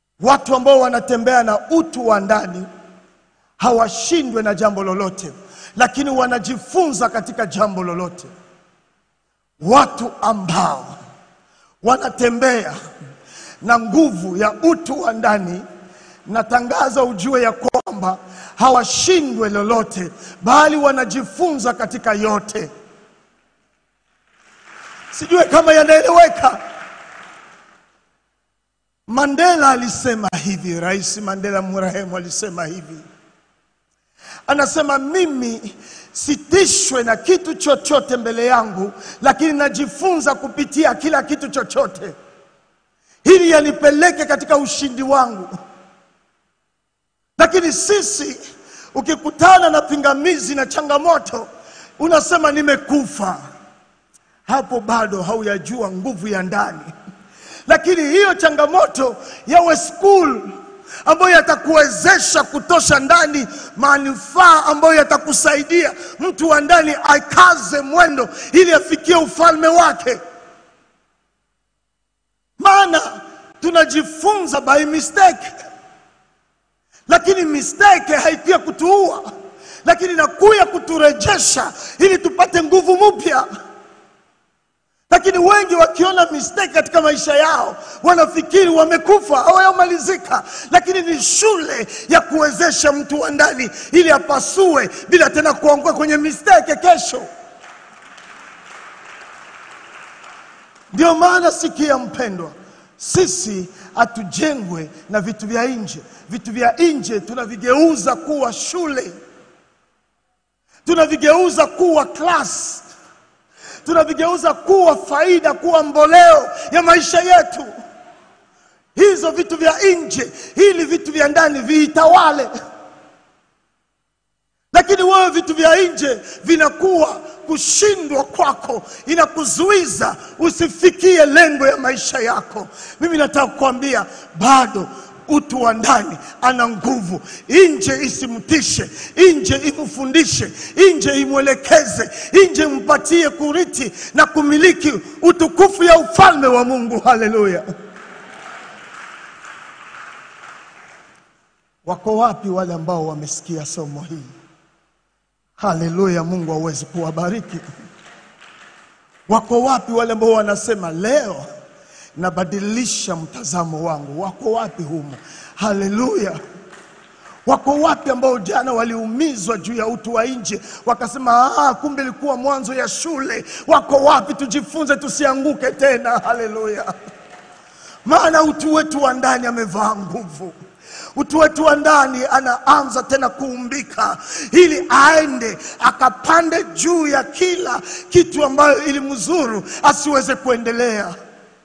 Watu ambao wanatembea na utu wa ndani hawashindwe na jambo lolote, lakini wanajifunza katika jambo lolote. Watu ambao wanatembea na nguvu ya utu wa ndani, natangaza ujue ya kwamba hawashindwe lolote, bali wanajifunza katika yote. Sijue kama yanaeleweka. Mandela alisema hivi, Rais Mandela mrehemu alisema hivi, anasema mimi sitishwe na kitu chochote mbele yangu, lakini najifunza kupitia kila kitu chochote, ili yanipeleke katika ushindi wangu. Lakini sisi ukikutana na pingamizi na changamoto, unasema nimekufa. Hapo bado hauyajua nguvu ya ndani lakini hiyo changamoto yawe school ambayo yatakuwezesha kutosha ndani manufaa ambayo yatakusaidia mtu wa ndani akaze mwendo ili afikie ufalme wake. Maana tunajifunza by mistake, lakini mistake haikuya kutuua, lakini inakuya kuturejesha ili tupate nguvu mpya lakini wengi wakiona mistake katika maisha yao wanafikiri wamekufa au yamalizika, lakini ni shule ya kuwezesha mtu wa ndani ili apasue bila tena kuanguka kwenye mistake kesho. Ndio maana sikia, mpendwa, sisi hatujengwe na vitu vya nje. Vitu vya nje tunavigeuza kuwa shule, tunavigeuza kuwa class tunavigeuza kuwa faida, kuwa mboleo ya maisha yetu. Hizo vitu vya nje, ili vitu vya ndani viitawale. Lakini wewe vitu vya nje vinakuwa kushindwa kwako, inakuzuiza usifikie lengo ya maisha yako. Mimi nataka kukwambia bado utu wa ndani ana nguvu. Nje isimtishe, nje imfundishe, nje imwelekeze, nje mpatie kuriti na kumiliki utukufu ya ufalme wa Mungu. Haleluya! Wako wapi wale ambao wamesikia somo hili? Haleluya! Mungu awezi kuwabariki. Wako wapi wale ambao wanasema leo nabadilisha mtazamo wangu? Wako wapi humo? Haleluya! Wako wapi ambao jana waliumizwa juu ya utu wa nje wakasema, ah, kumbe ilikuwa mwanzo ya shule? Wako wapi? Tujifunze tusianguke tena. Haleluya! Maana utu wetu wa ndani amevaa nguvu utu wetu wa ndani anaanza tena kuumbika ili aende akapande juu ya kila kitu ambayo ilimzuru asiweze kuendelea.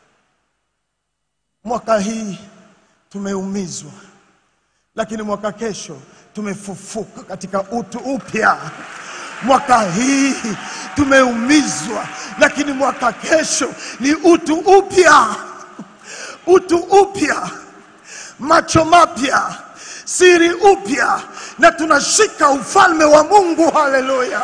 Mwaka hii tumeumizwa, lakini mwaka kesho tumefufuka katika utu upya. Mwaka hii tumeumizwa, lakini mwaka kesho ni utu upya, utu upya, macho mapya, siri upya, na tunashika ufalme wa Mungu. Haleluya!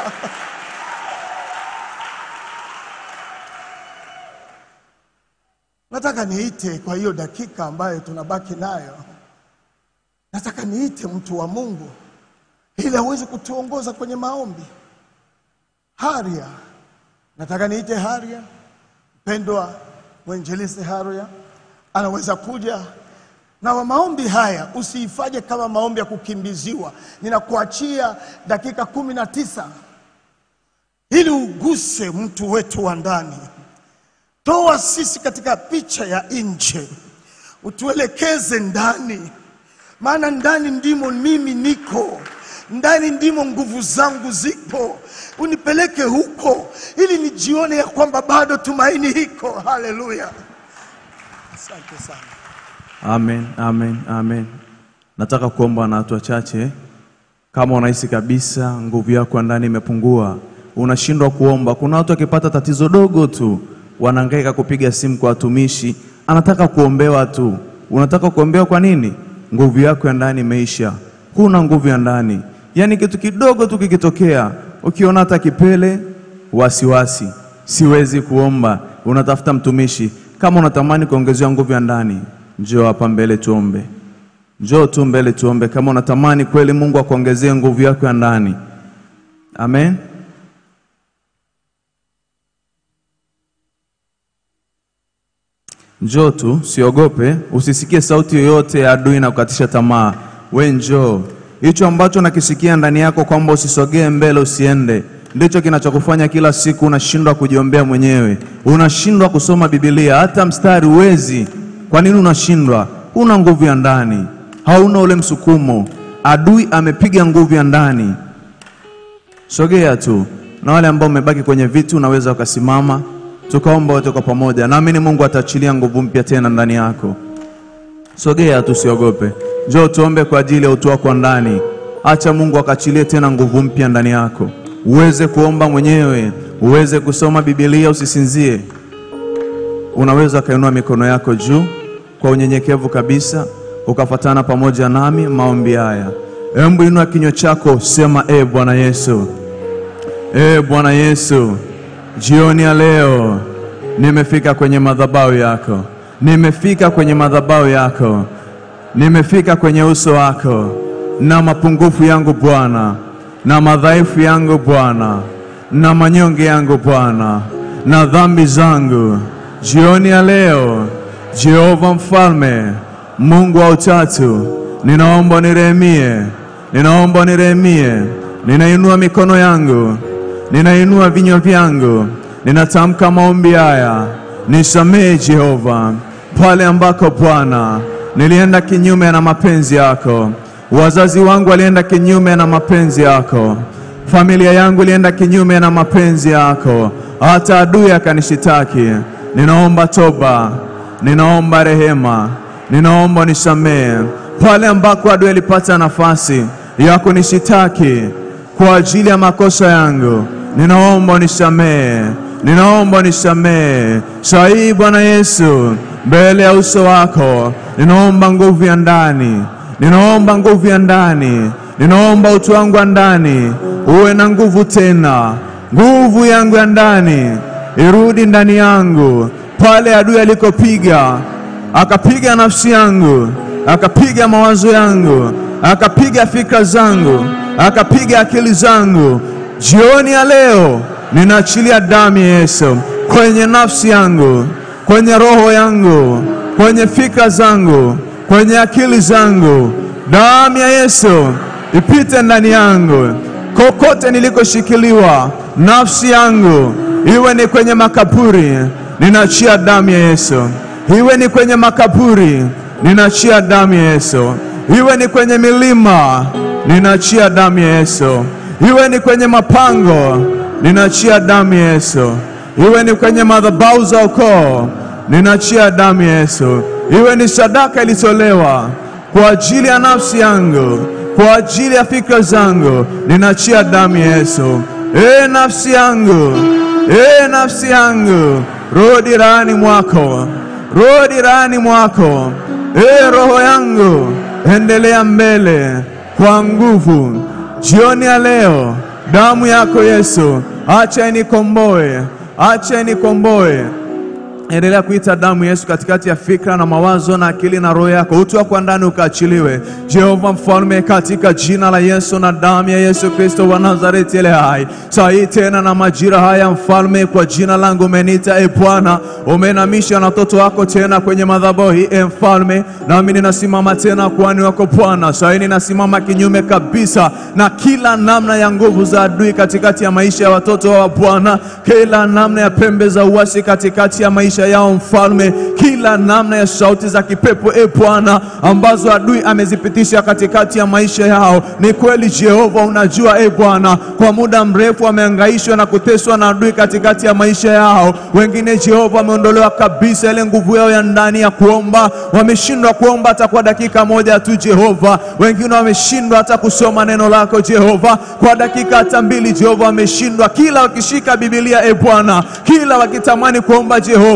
Nataka niite kwa hiyo dakika ambayo tunabaki nayo, nataka niite mtu wa Mungu ili aweze kutuongoza kwenye maombi. Haria, nataka niite Haria, mpendwa mwenjelisi Haria anaweza kuja na wa maombi haya. Usiifanye kama maombi ya kukimbiziwa. Ninakuachia dakika kumi na tisa ili uguse mtu wetu wa ndani. Toa sisi katika picha ya nje, utuelekeze ndani, maana ndani ndimo mimi niko, ndani ndimo nguvu zangu zipo. Unipeleke huko ili nijione ya kwamba bado tumaini hiko. Haleluya, asante sana. Amen, amen, amen. Nataka kuomba na watu wachache, kama unahisi kabisa nguvu yako ya ndani imepungua, unashindwa kuomba. Kuna watu wakipata tatizo dogo tu wanahangaika kupiga simu kwa watumishi, anataka kuombewa tu. Unataka kuombewa kwa nini? Nguvu yako ya ndani imeisha, huna nguvu ya ndani. Yaani kitu kidogo tu kikitokea, ukiona hata kipele, wasiwasi, siwezi kuomba, unatafuta mtumishi. Kama unatamani kuongezewa nguvu ya ndani, njoo hapa mbele tuombe. Njoo tu mbele tuombe, kama unatamani kweli Mungu akuongezee nguvu yako ya ndani. Amen. Njoo tu, usiogope, usisikie sauti yoyote ya adui na kukatisha tamaa. We njoo, hicho ambacho nakisikia ndani yako kwamba usisogee mbele, usiende, ndicho kinachokufanya kila siku unashindwa kujiombea mwenyewe, unashindwa kusoma Biblia, hata mstari uwezi. Kwa nini unashindwa? Una nguvu ya ndani, hauna ule msukumo. Adui amepiga nguvu ya ndani. Sogea tu, na wale ambao umebaki kwenye viti unaweza ukasimama, tukaomba wote kwa pamoja. Naamini Mungu ataachilia nguvu mpya tena ndani yako. Sogea tu, usiogope. Njoo tuombe kwa ajili ya utu wako wa ndani. Acha Mungu akaachilie tena nguvu mpya ndani yako, uweze kuomba mwenyewe, uweze kusoma Biblia, usisinzie. Unaweza ukainua mikono yako juu kwa unyenyekevu kabisa, ukafatana pamoja nami maombi haya. Hebu inua kinywa chako, sema e Bwana Yesu, e Bwana Yesu, jioni ya leo nimefika kwenye madhabahu yako, nimefika kwenye madhabahu yako, nimefika kwenye uso wako na mapungufu yangu Bwana, na madhaifu yangu Bwana, na manyonge yangu Bwana, na dhambi zangu. Jioni ya leo, Jehova Mfalme, Mungu wa utatu, ninaomba nirehemie, ninaomba nirehemie, ninainua mikono yangu, ninainua vinywa vyangu, ninatamka maombi haya, nisamehe Jehova, pale ambako Bwana nilienda kinyume na mapenzi yako, wazazi wangu walienda kinyume na mapenzi yako, familia yangu ilienda kinyume na mapenzi yako, hata adui akanishitaki. Ninaomba toba, ninaomba rehema, ninaomba nisamehe pale ambako adui alipata nafasi ya kunishitaki kwa ajili ya makosa yangu, ninaomba unisamehe, ninaomba unisamehe saa hii Bwana Yesu, mbele ya uso wako, ninaomba nguvu ya ndani, ninaomba nguvu ya ndani, ninaomba utu wangu wa ndani uwe na nguvu tena, nguvu yangu ya ndani irudi ndani yangu, pale adui alikopiga akapiga nafsi yangu, akapiga mawazo yangu, akapiga fikra zangu, akapiga akili zangu. Jioni ya leo ninaachilia damu ya Yesu kwenye nafsi yangu, kwenye roho yangu, kwenye fikra zangu, kwenye akili zangu. Damu ya Yesu ipite ndani yangu, kokote nilikoshikiliwa nafsi yangu, iwe ni kwenye makaburi, ninaachia damu ya Yesu iwe ni kwenye makaburi, ninaachia damu ya Yesu. Iwe ni kwenye milima, ninaachia damu ya Yesu. Iwe ni kwenye mapango, ninaachia damu ya Yesu. Iwe ni kwenye madhabahu za ukoo, ninaachia damu ya Yesu. Iwe ni sadaka ilitolewa kwa ajili ya nafsi yangu, kwa ajili ya fikra zangu, ninaachia damu ya Yesu. E nafsi yangu, e nafsi yangu, rudi rahani mwako rudi rahani mwako. E roho yangu, endelea mbele kwa nguvu. Jioni ya leo, damu yako Yesu, acha inikomboe, acha inikomboe. Endelea kuita damu Yesu katikati ya fikra na mawazo na akili na roho yako, utu wako ndani ukaachiliwe. Jehova Mfalme, katika jina la Yesu na damu ya Yesu Kristo wa Nazareti ile hai, saa hii tena na majira haya, Mfalme, kwa jina langu umeniita, e Bwana, umenamisha na watoto wako tena kwenye madhabahu hii, e Mfalme, nami ninasimama tena kwani wako Bwana. Saa hii ninasimama kinyume kabisa na kila namna ya nguvu za adui katikati ya maisha ya watoto wa Bwana, kila namna ya pembe za uasi katikati ya maisha yao Mfalme, kila namna ya sauti za kipepo e Bwana, ambazo adui amezipitisha katikati ya maisha yao. Ni kweli Jehova, unajua e Bwana, kwa muda mrefu wamehangaishwa na kuteswa na adui katikati ya maisha yao. Wengine Jehova, wameondolewa kabisa ile nguvu yao ya ndani ya kuomba, wameshindwa kuomba hata kwa dakika moja tu Jehova. Wengine wameshindwa hata kusoma neno lako Jehova kwa dakika hata mbili Jehova, wameshindwa kila wakishika Biblia e Bwana, kila wakitamani kuomba Jehova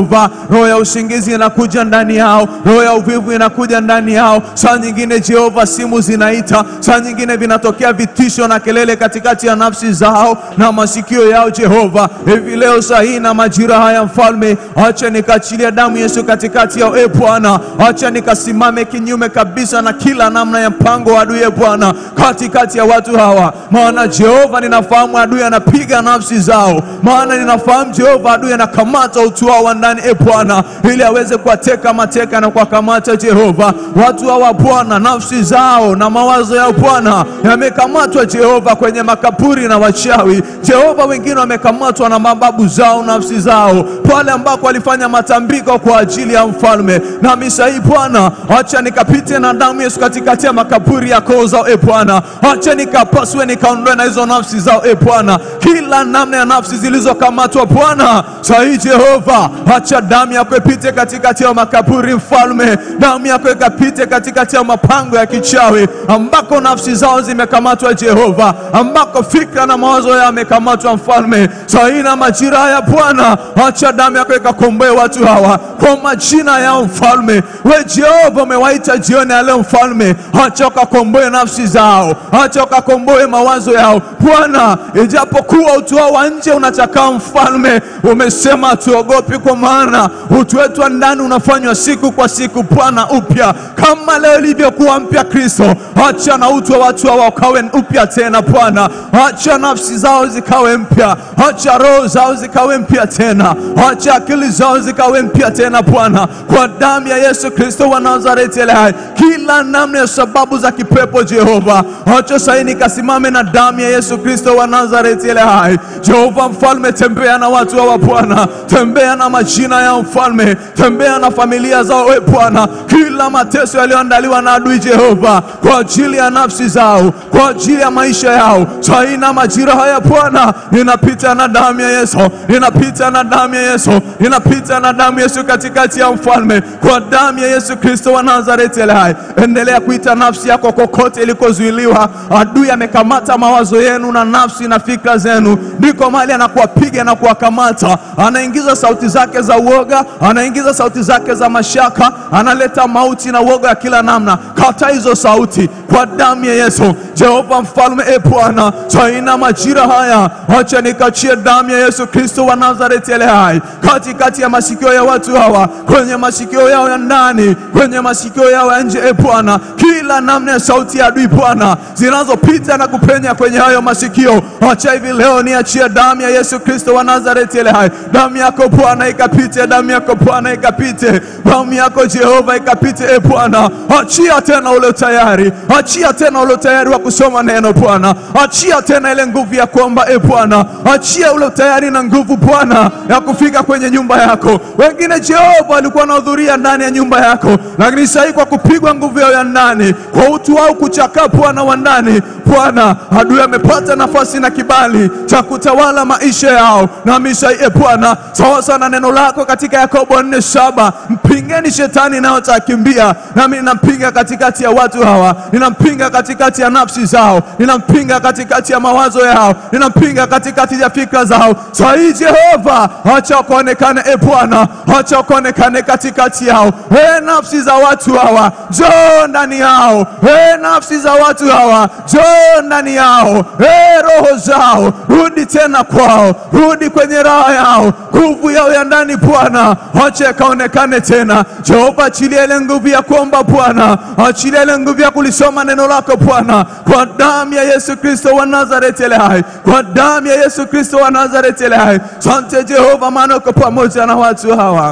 Jehova. Roho ya usingizi inakuja ndani yao, roho ya uvivu inakuja ndani yao. Saa nyingine Jehova, simu zinaita, saa nyingine vinatokea vitisho na kelele katikati ya nafsi zao na masikio yao. Jehova, hivi leo saa hii na majira haya, Mfalme, acha nikaachilia damu Yesu katikati yao. E Bwana, acha nikasimame kinyume kabisa na kila namna ya mpango wa adui, e Bwana, katikati ya watu hawa, maana Jehova, ninafahamu adui anapiga nafsi zao, maana ninafahamu Jehova, adui anakamata utu wao wa ndani, e Bwana, ili aweze kuwateka mateka na kuwakamata. Jehova, watu hawa Bwana, nafsi zao na mawazo yao Bwana yamekamatwa Jehova kwenye makaburi na wachawi. Jehova, wengine wamekamatwa na mababu zao, nafsi zao pale ambako walifanya matambiko kwa ajili ya mfalme. Na misa hii Bwana, acha nikapite na damu Yesu katikati ya makaburi ya koo zao, e Bwana, acha nikapasue nikaondoe na hizo nafsi zao, e Bwana, kila namna ya nafsi zilizokamatwa Bwana, saa hii Jehova, acha damu yako ipite katikati ya makaburi, mfalme, damu yako ikapite katikati ya mapango ya kichawi ambako nafsi zao zimekamatwa Jehova, ambako fikra na mawazo yao yamekamatwa mfalme, saa hii na majira haya Bwana, acha damu yako ikakomboe watu hawa kwa majina yao mfalme. We Jehova, umewaita jioni ya leo mfalme, acha ukakomboe nafsi zao, acha ukakomboe mawazo yao Bwana, ijapokuwa utu wao wa nje unachakaa mfalme, umesema tuogopi, kwa maana utu wetu wa ndani unafanywa siku kwa siku Bwana upya, kama leo ilivyokuwa mpya Kristo. Acha na utu wa watu hawa ukawe upya tena Bwana, acha nafsi zao zikawe mpya, acha roho zao zikawe mpya tena, acha akili zao zikawe mpya tena Bwana, kwa damu ya Yesu Kristo wa Nazareti aliye hai, kila namna ya sababu za kipepo Jehova, acha sasa nikasimame na damu ya Yesu Kristo wa Nazareti aliye hai. Jehova mfalme, tembea na watu hawa Bwana, tembea na majina ya mfalme, tembea na familia zao e Bwana, kila mateso yaliyoandaliwa na adui Jehova kwa ajili ya nafsi zao, kwa ajili ya maisha yao, saa hii na majira haya Bwana, ninapita na damu ya Yesu, ninapita na damu ya Yesu, ninapita na damu ya Yesu katikati ya mfalme, kwa damu ya Yesu Kristo wa Nazareti aliye hai. Endelea kuita nafsi yako kokote ilikozuiliwa. Adui amekamata mawazo yenu na nafsi na fikra zenu, ndiko mahali anakuwapiga na kuwakamata. Anaingiza sauti zake za uoga, anaingiza sauti zake za mashaka, analeta mauti na uoga ya kila namna. Kata hizo sauti kwa damu ya Yesu. Jehova mfalme, e Bwana, saina majira haya, acha nikachie damu ya Yesu Kristo wa Nazareti aliye hai katikati ya masikio ya watu hawa, kwenye masikio yao ya ndani, kwenye masikio yao ya nje, e Bwana, kila namna ya sauti ya adui Bwana zinazopita na kupenya kwenye hayo masikio, acha hivi leo niachie damu ya Yesu Kristo wa Nazareti aliye hai. Damu yako Bwana ikapite, damu yako Bwana ikapite, damu yako Jehova ikapite, e Bwana, achia tena ule tayari, achia tena ule tayari wa kusoma neno Bwana, achia tena ile nguvu ya kuomba e Bwana, achia ule tayari na nguvu Bwana ya kufika kwenye nyumba yako. Wengine Jehova walikuwa wanahudhuria ndani ya nyumba yako, lakini sasa hivi kwa kupigwa nguvu yao ya ndani, kwa utu wao kuchakaa Bwana wa ndani, Bwana adui amepata nafasi na kibali cha kutawala maisha yao na misha e Bwana, sawa sana na neno lako katika Yakobo nne saba mpingeni shetani nayo atakimbia. Nami ninampinga katikati ya watu hawa, ninampinga katikati ya nafsi zao, ninampinga katikati ya mawazo yao, ninampinga katikati ya fikra zao. Saa hii Jehova, acha ukaonekane e Bwana, acha ukaonekane katikati yao. E nafsi za watu hawa, njoo ndani yao. E nafsi za watu hawa, njoo ndani yao. E roho zao, rudi tena kwao, rudi kwenye raha yao, nguvu yao ya ndani Bwana, acha ikaonekane tena. Jehova, achilia ile nguvu ya kuomba Bwana, achilia ile nguvu ya kulisoma neno lako Bwana, kwa damu ya Yesu Kristo wa Nazareti aliye hai, kwa damu ya Yesu Kristo wa Nazareti aliye hai. Asante Jehova, maana uko pamoja na watu hawa.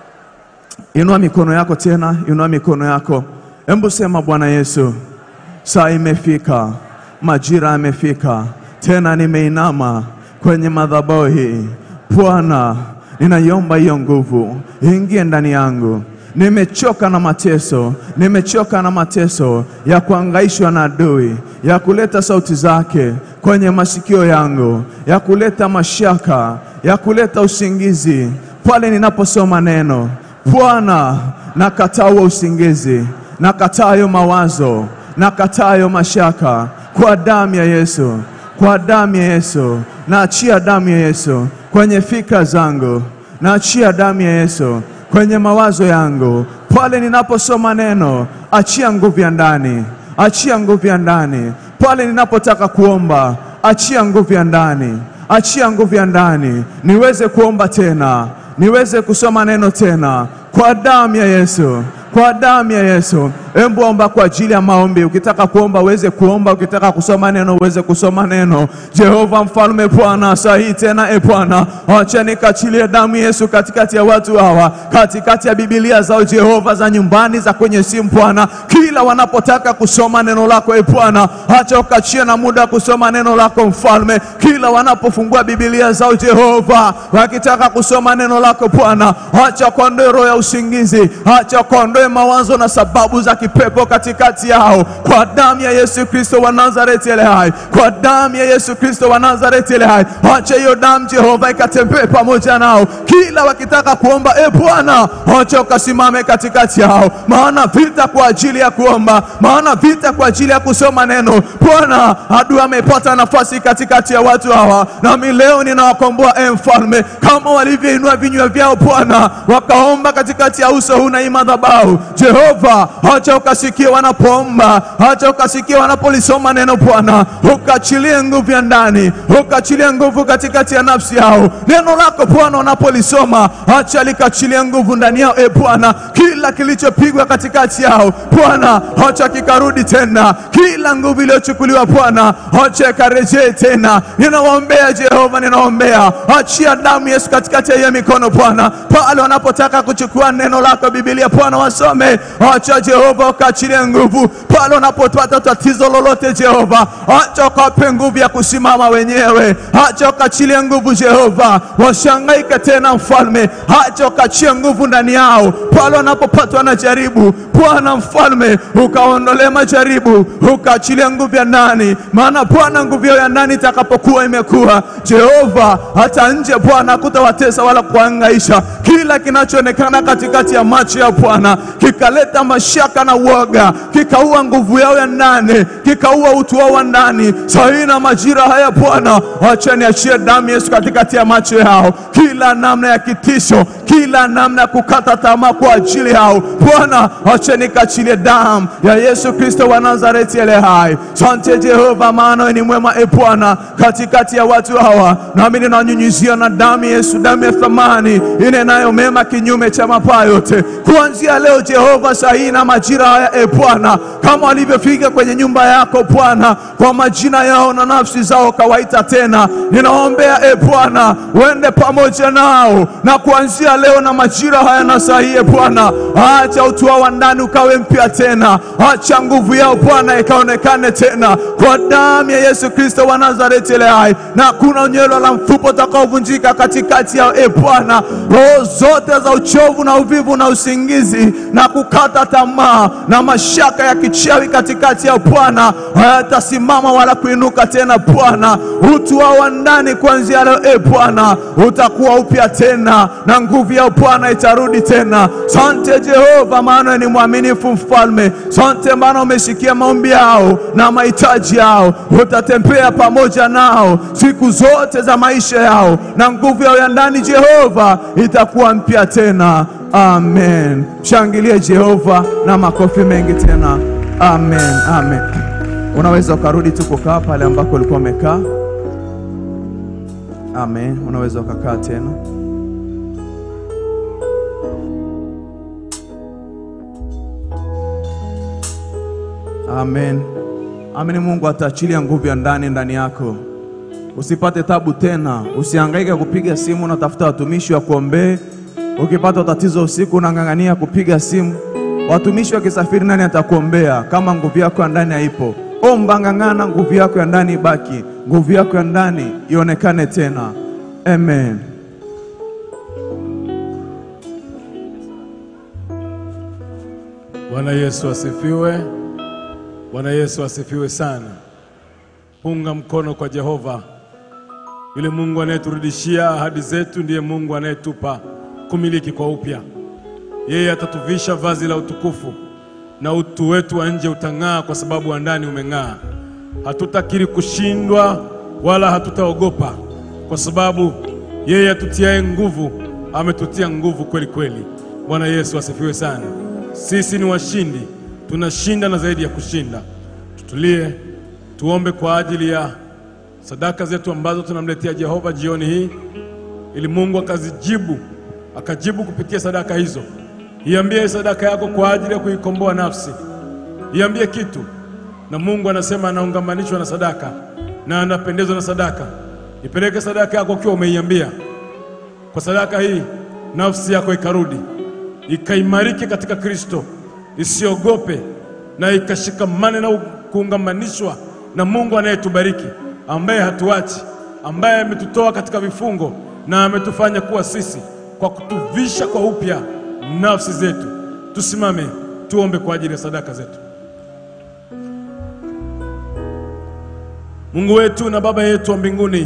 Inua mikono yako tena, inua mikono yako, hebu sema Bwana Yesu, saa imefika, majira yamefika, tena nimeinama kwenye madhabahu hii Bwana, ninaiomba hiyo nguvu ingie ndani yangu. Nimechoka na mateso, nimechoka na mateso ya kuangaishwa na adui, ya kuleta sauti zake kwenye masikio yangu, ya kuleta mashaka, ya kuleta usingizi pale ninaposoma neno. Bwana, nakataa huo usingizi, nakataa hayo mawazo, nakataa hayo mashaka kwa damu ya Yesu, kwa damu ya Yesu, naachia damu ya Yesu kwenye fikra zangu, naachia damu ya Yesu kwenye mawazo yangu, pale ninaposoma neno, achia nguvu ya ndani, achia nguvu ya ndani, pale ninapotaka kuomba, achia nguvu ya ndani, achia nguvu ya ndani, niweze kuomba tena, niweze kusoma neno tena, kwa damu ya Yesu, kwa damu ya Yesu. Embu omba kwa ajili ya maombi. Ukitaka kuomba uweze kuomba, ukitaka kusoma neno uweze kusoma neno. Jehova mfalme, Bwana saa hii tena, e Bwana, acha nikachilie damu Yesu katikati ya watu hawa, katikati ya Biblia zao Jehova, za nyumbani, za kwenye simu Bwana, kila wanapotaka kusoma neno lako e Bwana, acha ukachie na muda wa kusoma neno lako mfalme, kila wanapofungua Biblia zao Jehova, wakitaka kusoma neno lako Bwana, acha kuondoe roho ya usingizi, acha kuondoe mawazo na sababu za kipepo katikati yao, kwa damu ya Yesu Kristo wa Nazareti ile hai, kwa damu ya Yesu Kristo wa Nazareti ile hai, acha hiyo damu Jehova ikatembee pamoja nao, kila wakitaka kuomba, e Bwana, acha ukasimame katikati yao, maana vita kwa ajili ya kuomba, maana vita kwa ajili ya kusoma neno. Bwana, adui amepata nafasi katikati ya watu hawa, nami leo ninawakomboa e Mfalme, kama walivyoinua vinywa vyao Bwana, wakaomba katikati ya uso huu na hii madhabahu. Jehova, acha ukasikie wanapoomba, acha ukasikie wanapolisoma neno Bwana, ukaachilie nguvu ya ndani, ukaachilie nguvu katikati ya nafsi yao. Neno lako Bwana wanapolisoma, acha likaachilie nguvu ndani yao e Bwana, kila kilichopigwa katikati yao Bwana, acha kikarudi tena, kila nguvu iliyochukuliwa Bwana, acha ikarejee tena. Ninawaombea Jehova, ninaombea, achia damu Yesu katikati ya hiyo mikono Bwana, pale wanapotaka kuchukua neno lako Biblia Bwana wasome, acha Jehova ukaachilie nguvu pale wanapopata tatizo lolote Jehova, acha ukawape nguvu ya kusimama wenyewe, acha ukaachilie nguvu Jehova, washangaike tena Mfalme, acha ukachie nguvu ndani yao pale wanapopatwa na jaribu Bwana Mfalme, ukaondolee majaribu, ukaachilie nguvu ya ndani, maana Bwana nguvu yao ya ndani itakapokuwa imekuwa Jehova, hata nje Bwana hakutawatesa wala kuangaisha. Kila kinachoonekana katikati ya macho ya Bwana kikaleta mashaka na uoga, kikaua nguvu yao ya ndani, kikaua utu wao wa ndani. Saa hii na majira haya Bwana, acha niachie damu Yesu katikati ya macho yao, kila namna ya kitisho, kila namna ya kukata tamaa kwa ajili yao Bwana, acha nikachilie damu ya Yesu Kristo wa Nazareti ele hai. Sante Jehova, maana wewe ni mwema e Bwana, katikati ya watu hawa, nami ninanyunyizia na damu Yesu, damu ya thamani inenayo mema kinyume cha mapaa yote, kuanzia leo Jehova, saa hii na majira haya e Bwana, kama walivyofika kwenye nyumba yako Bwana, kwa majina yao na nafsi zao kawaita tena, ninaombea e Bwana, uende pamoja nao na kuanzia leo na majira haya na saa hii e Bwana, acha utu wao wa ndani ukawe mpya tena, acha nguvu yao Bwana ikaonekane tena kwa damu ya Yesu Kristo wa Nazareti ile hai, na hakuna unyelo la mfupo utakaovunjika katikati yao e Bwana, roho zote za uchovu na uvivu na usingizi na kukata tamaa na mashaka ya kichawi katikati ya Bwana hayatasimama wala kuinuka tena Bwana. Utu wao wa ndani kuanzia leo e Bwana utakuwa upya tena na nguvu ya Bwana itarudi tena. Sante Jehova, maana ni mwaminifu Mfalme. Sante maana umesikia maombi yao na mahitaji yao, utatembea pamoja nao siku zote za maisha yao, na nguvu yao ya ndani Jehova itakuwa mpya tena. Amen. Shangilie Jehova na makofi mengi tena. Amen, amen. Unaweza ukarudi tu kukaa pale ambako ulikuwa umekaa. Amen. Unaweza ukakaa tena. Amen. Amen. Mungu ataachilia nguvu ya ndani ndani yako. Usipate tabu tena, usihangaike kupiga simu na tafuta watumishi wa kuombee. Ukipata tatizo usiku unang'ang'ania kupiga simu, watumishi wakisafiri, nani atakuombea kama nguvu yako ya ndani haipo? Omba, ng'ang'ana, nguvu yako ya ndani ibaki, nguvu yako ya ndani ionekane tena. Amen. Bwana Yesu asifiwe. Bwana Yesu asifiwe sana. Punga mkono kwa Jehova. Yule Mungu anayeturudishia ahadi zetu ndiye Mungu anayetupa kumiliki kwa upya. Yeye atatuvisha vazi la utukufu na utu wetu wa nje utang'aa kwa sababu wa ndani umeng'aa. Hatutakiri kushindwa wala hatutaogopa kwa sababu yeye atutiaye nguvu ametutia nguvu kweli kweli. Bwana Yesu asifiwe sana. Sisi ni washindi, tunashinda na zaidi ya kushinda. Tutulie, tuombe kwa ajili ya sadaka zetu ambazo tunamletea Jehova jioni hii, ili Mungu akazijibu, akajibu kupitia sadaka hizo. Iambie sadaka yako kwa ajili ya kuikomboa nafsi, iambie kitu, na Mungu anasema anaungamanishwa na sadaka na anapendezwa na sadaka. Ipeleke sadaka yako ukiwa umeiambia. Kwa sadaka hii nafsi yako ikarudi ikaimarike katika Kristo, isiogope na ikashikamane na kuungamanishwa na Mungu anayetubariki, ambaye hatuachi, ambaye ametutoa katika vifungo na ametufanya kuwa sisi kwa kutuvisha kwa upya nafsi zetu. Tusimame tuombe kwa ajili ya sadaka zetu. Mungu wetu na Baba yetu wa mbinguni,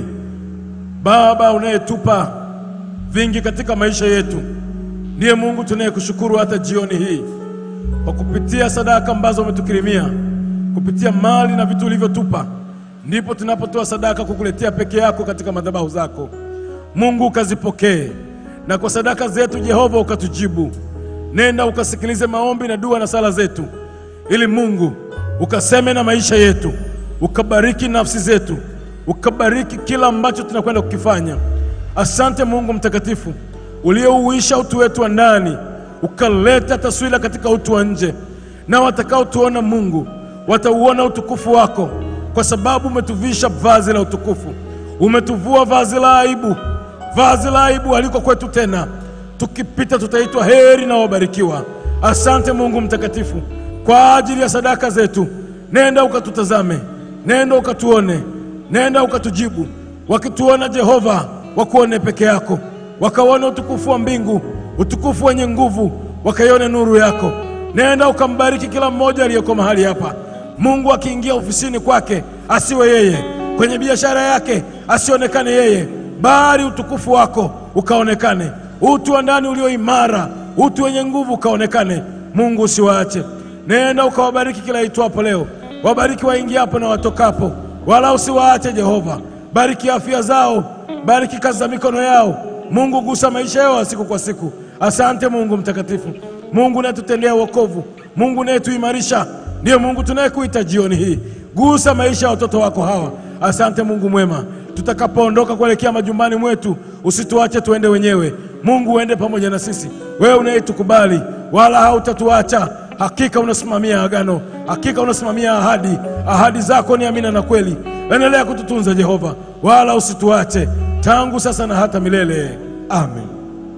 Baba unayetupa vingi katika maisha yetu, ndiye Mungu tunayekushukuru hata jioni hii kwa kupitia sadaka ambazo umetukirimia, kupitia mali na vitu ulivyotupa, ndipo tunapotoa sadaka kukuletea peke yako katika madhabahu zako. Mungu ukazipokee, na kwa sadaka zetu Jehova ukatujibu. Nenda ukasikilize maombi na dua na sala zetu, ili Mungu ukaseme na maisha yetu, ukabariki nafsi zetu, ukabariki kila ambacho tunakwenda kukifanya. Asante Mungu mtakatifu, uliouisha utu wetu wa ndani, ukaleta taswira katika utu wa nje, na watakaotuona Mungu watauona utukufu wako, kwa sababu umetuvisha vazi la utukufu, umetuvua vazi la aibu. Vazi la aibu haliko kwetu tena, tukipita tutaitwa heri na wabarikiwa. Asante Mungu mtakatifu kwa ajili ya sadaka zetu. Nenda ukatutazame, nenda ukatuone, nenda ukatujibu. Wakituona Jehova, wakuone peke yako, wakaone utukufu wa mbingu, utukufu wenye nguvu, wakaione nuru yako. Nenda ukambariki kila mmoja aliyeko mahali hapa. Mungu akiingia ofisini kwake asiwe yeye, kwenye biashara yake asionekane yeye, bali utukufu wako ukaonekane, utu wa ndani ulio imara, utu wenye nguvu ukaonekane. Mungu usiwaache, nenda ukawabariki kila itwapo leo, wabariki waingiapo na watokapo, wala usiwaache Jehova. Bariki afya zao, bariki kazi za mikono yao. Mungu gusa maisha yao siku kwa siku. Asante Mungu mtakatifu, Mungu unayetutendea wokovu, Mungu unayetuimarisha, ndiye Mungu tunayekuita jioni hii. Gusa maisha ya watoto wako hawa. Asante Mungu mwema, tutakapoondoka kuelekea majumbani mwetu, usituache tuende wenyewe. Mungu uende pamoja na sisi, wewe unayetukubali wala hautatuacha. Hakika unasimamia agano, hakika unasimamia ahadi. Ahadi zako ni amina na kweli. Endelea kututunza Jehova, wala usituache tangu sasa na hata milele. Amen.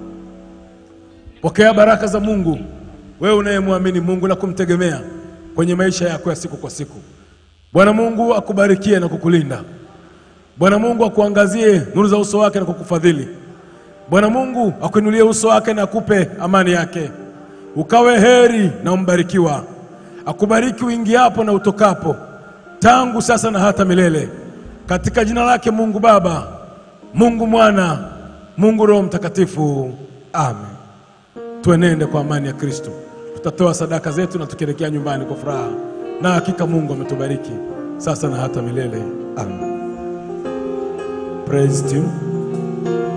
Pokea baraka za Mungu, wewe unayemwamini Mungu na kumtegemea kwenye maisha yako ya siku kwa siku. Bwana Mungu akubarikie na kukulinda. Bwana Mungu akuangazie nuru za uso wake na kukufadhili. Bwana Mungu akuinulie uso wake na akupe amani yake. Ukawe heri na umbarikiwa. Akubariki uingiapo na utokapo, tangu sasa na hata milele. Katika jina lake Mungu Baba, Mungu Mwana, Mungu Roho Mtakatifu. Amen. Tuenende kwa amani ya Kristo. Tutatoa sadaka zetu na tukielekea nyumbani kwa furaha, na hakika Mungu ametubariki sasa na hata milele. Amen. Praise to you.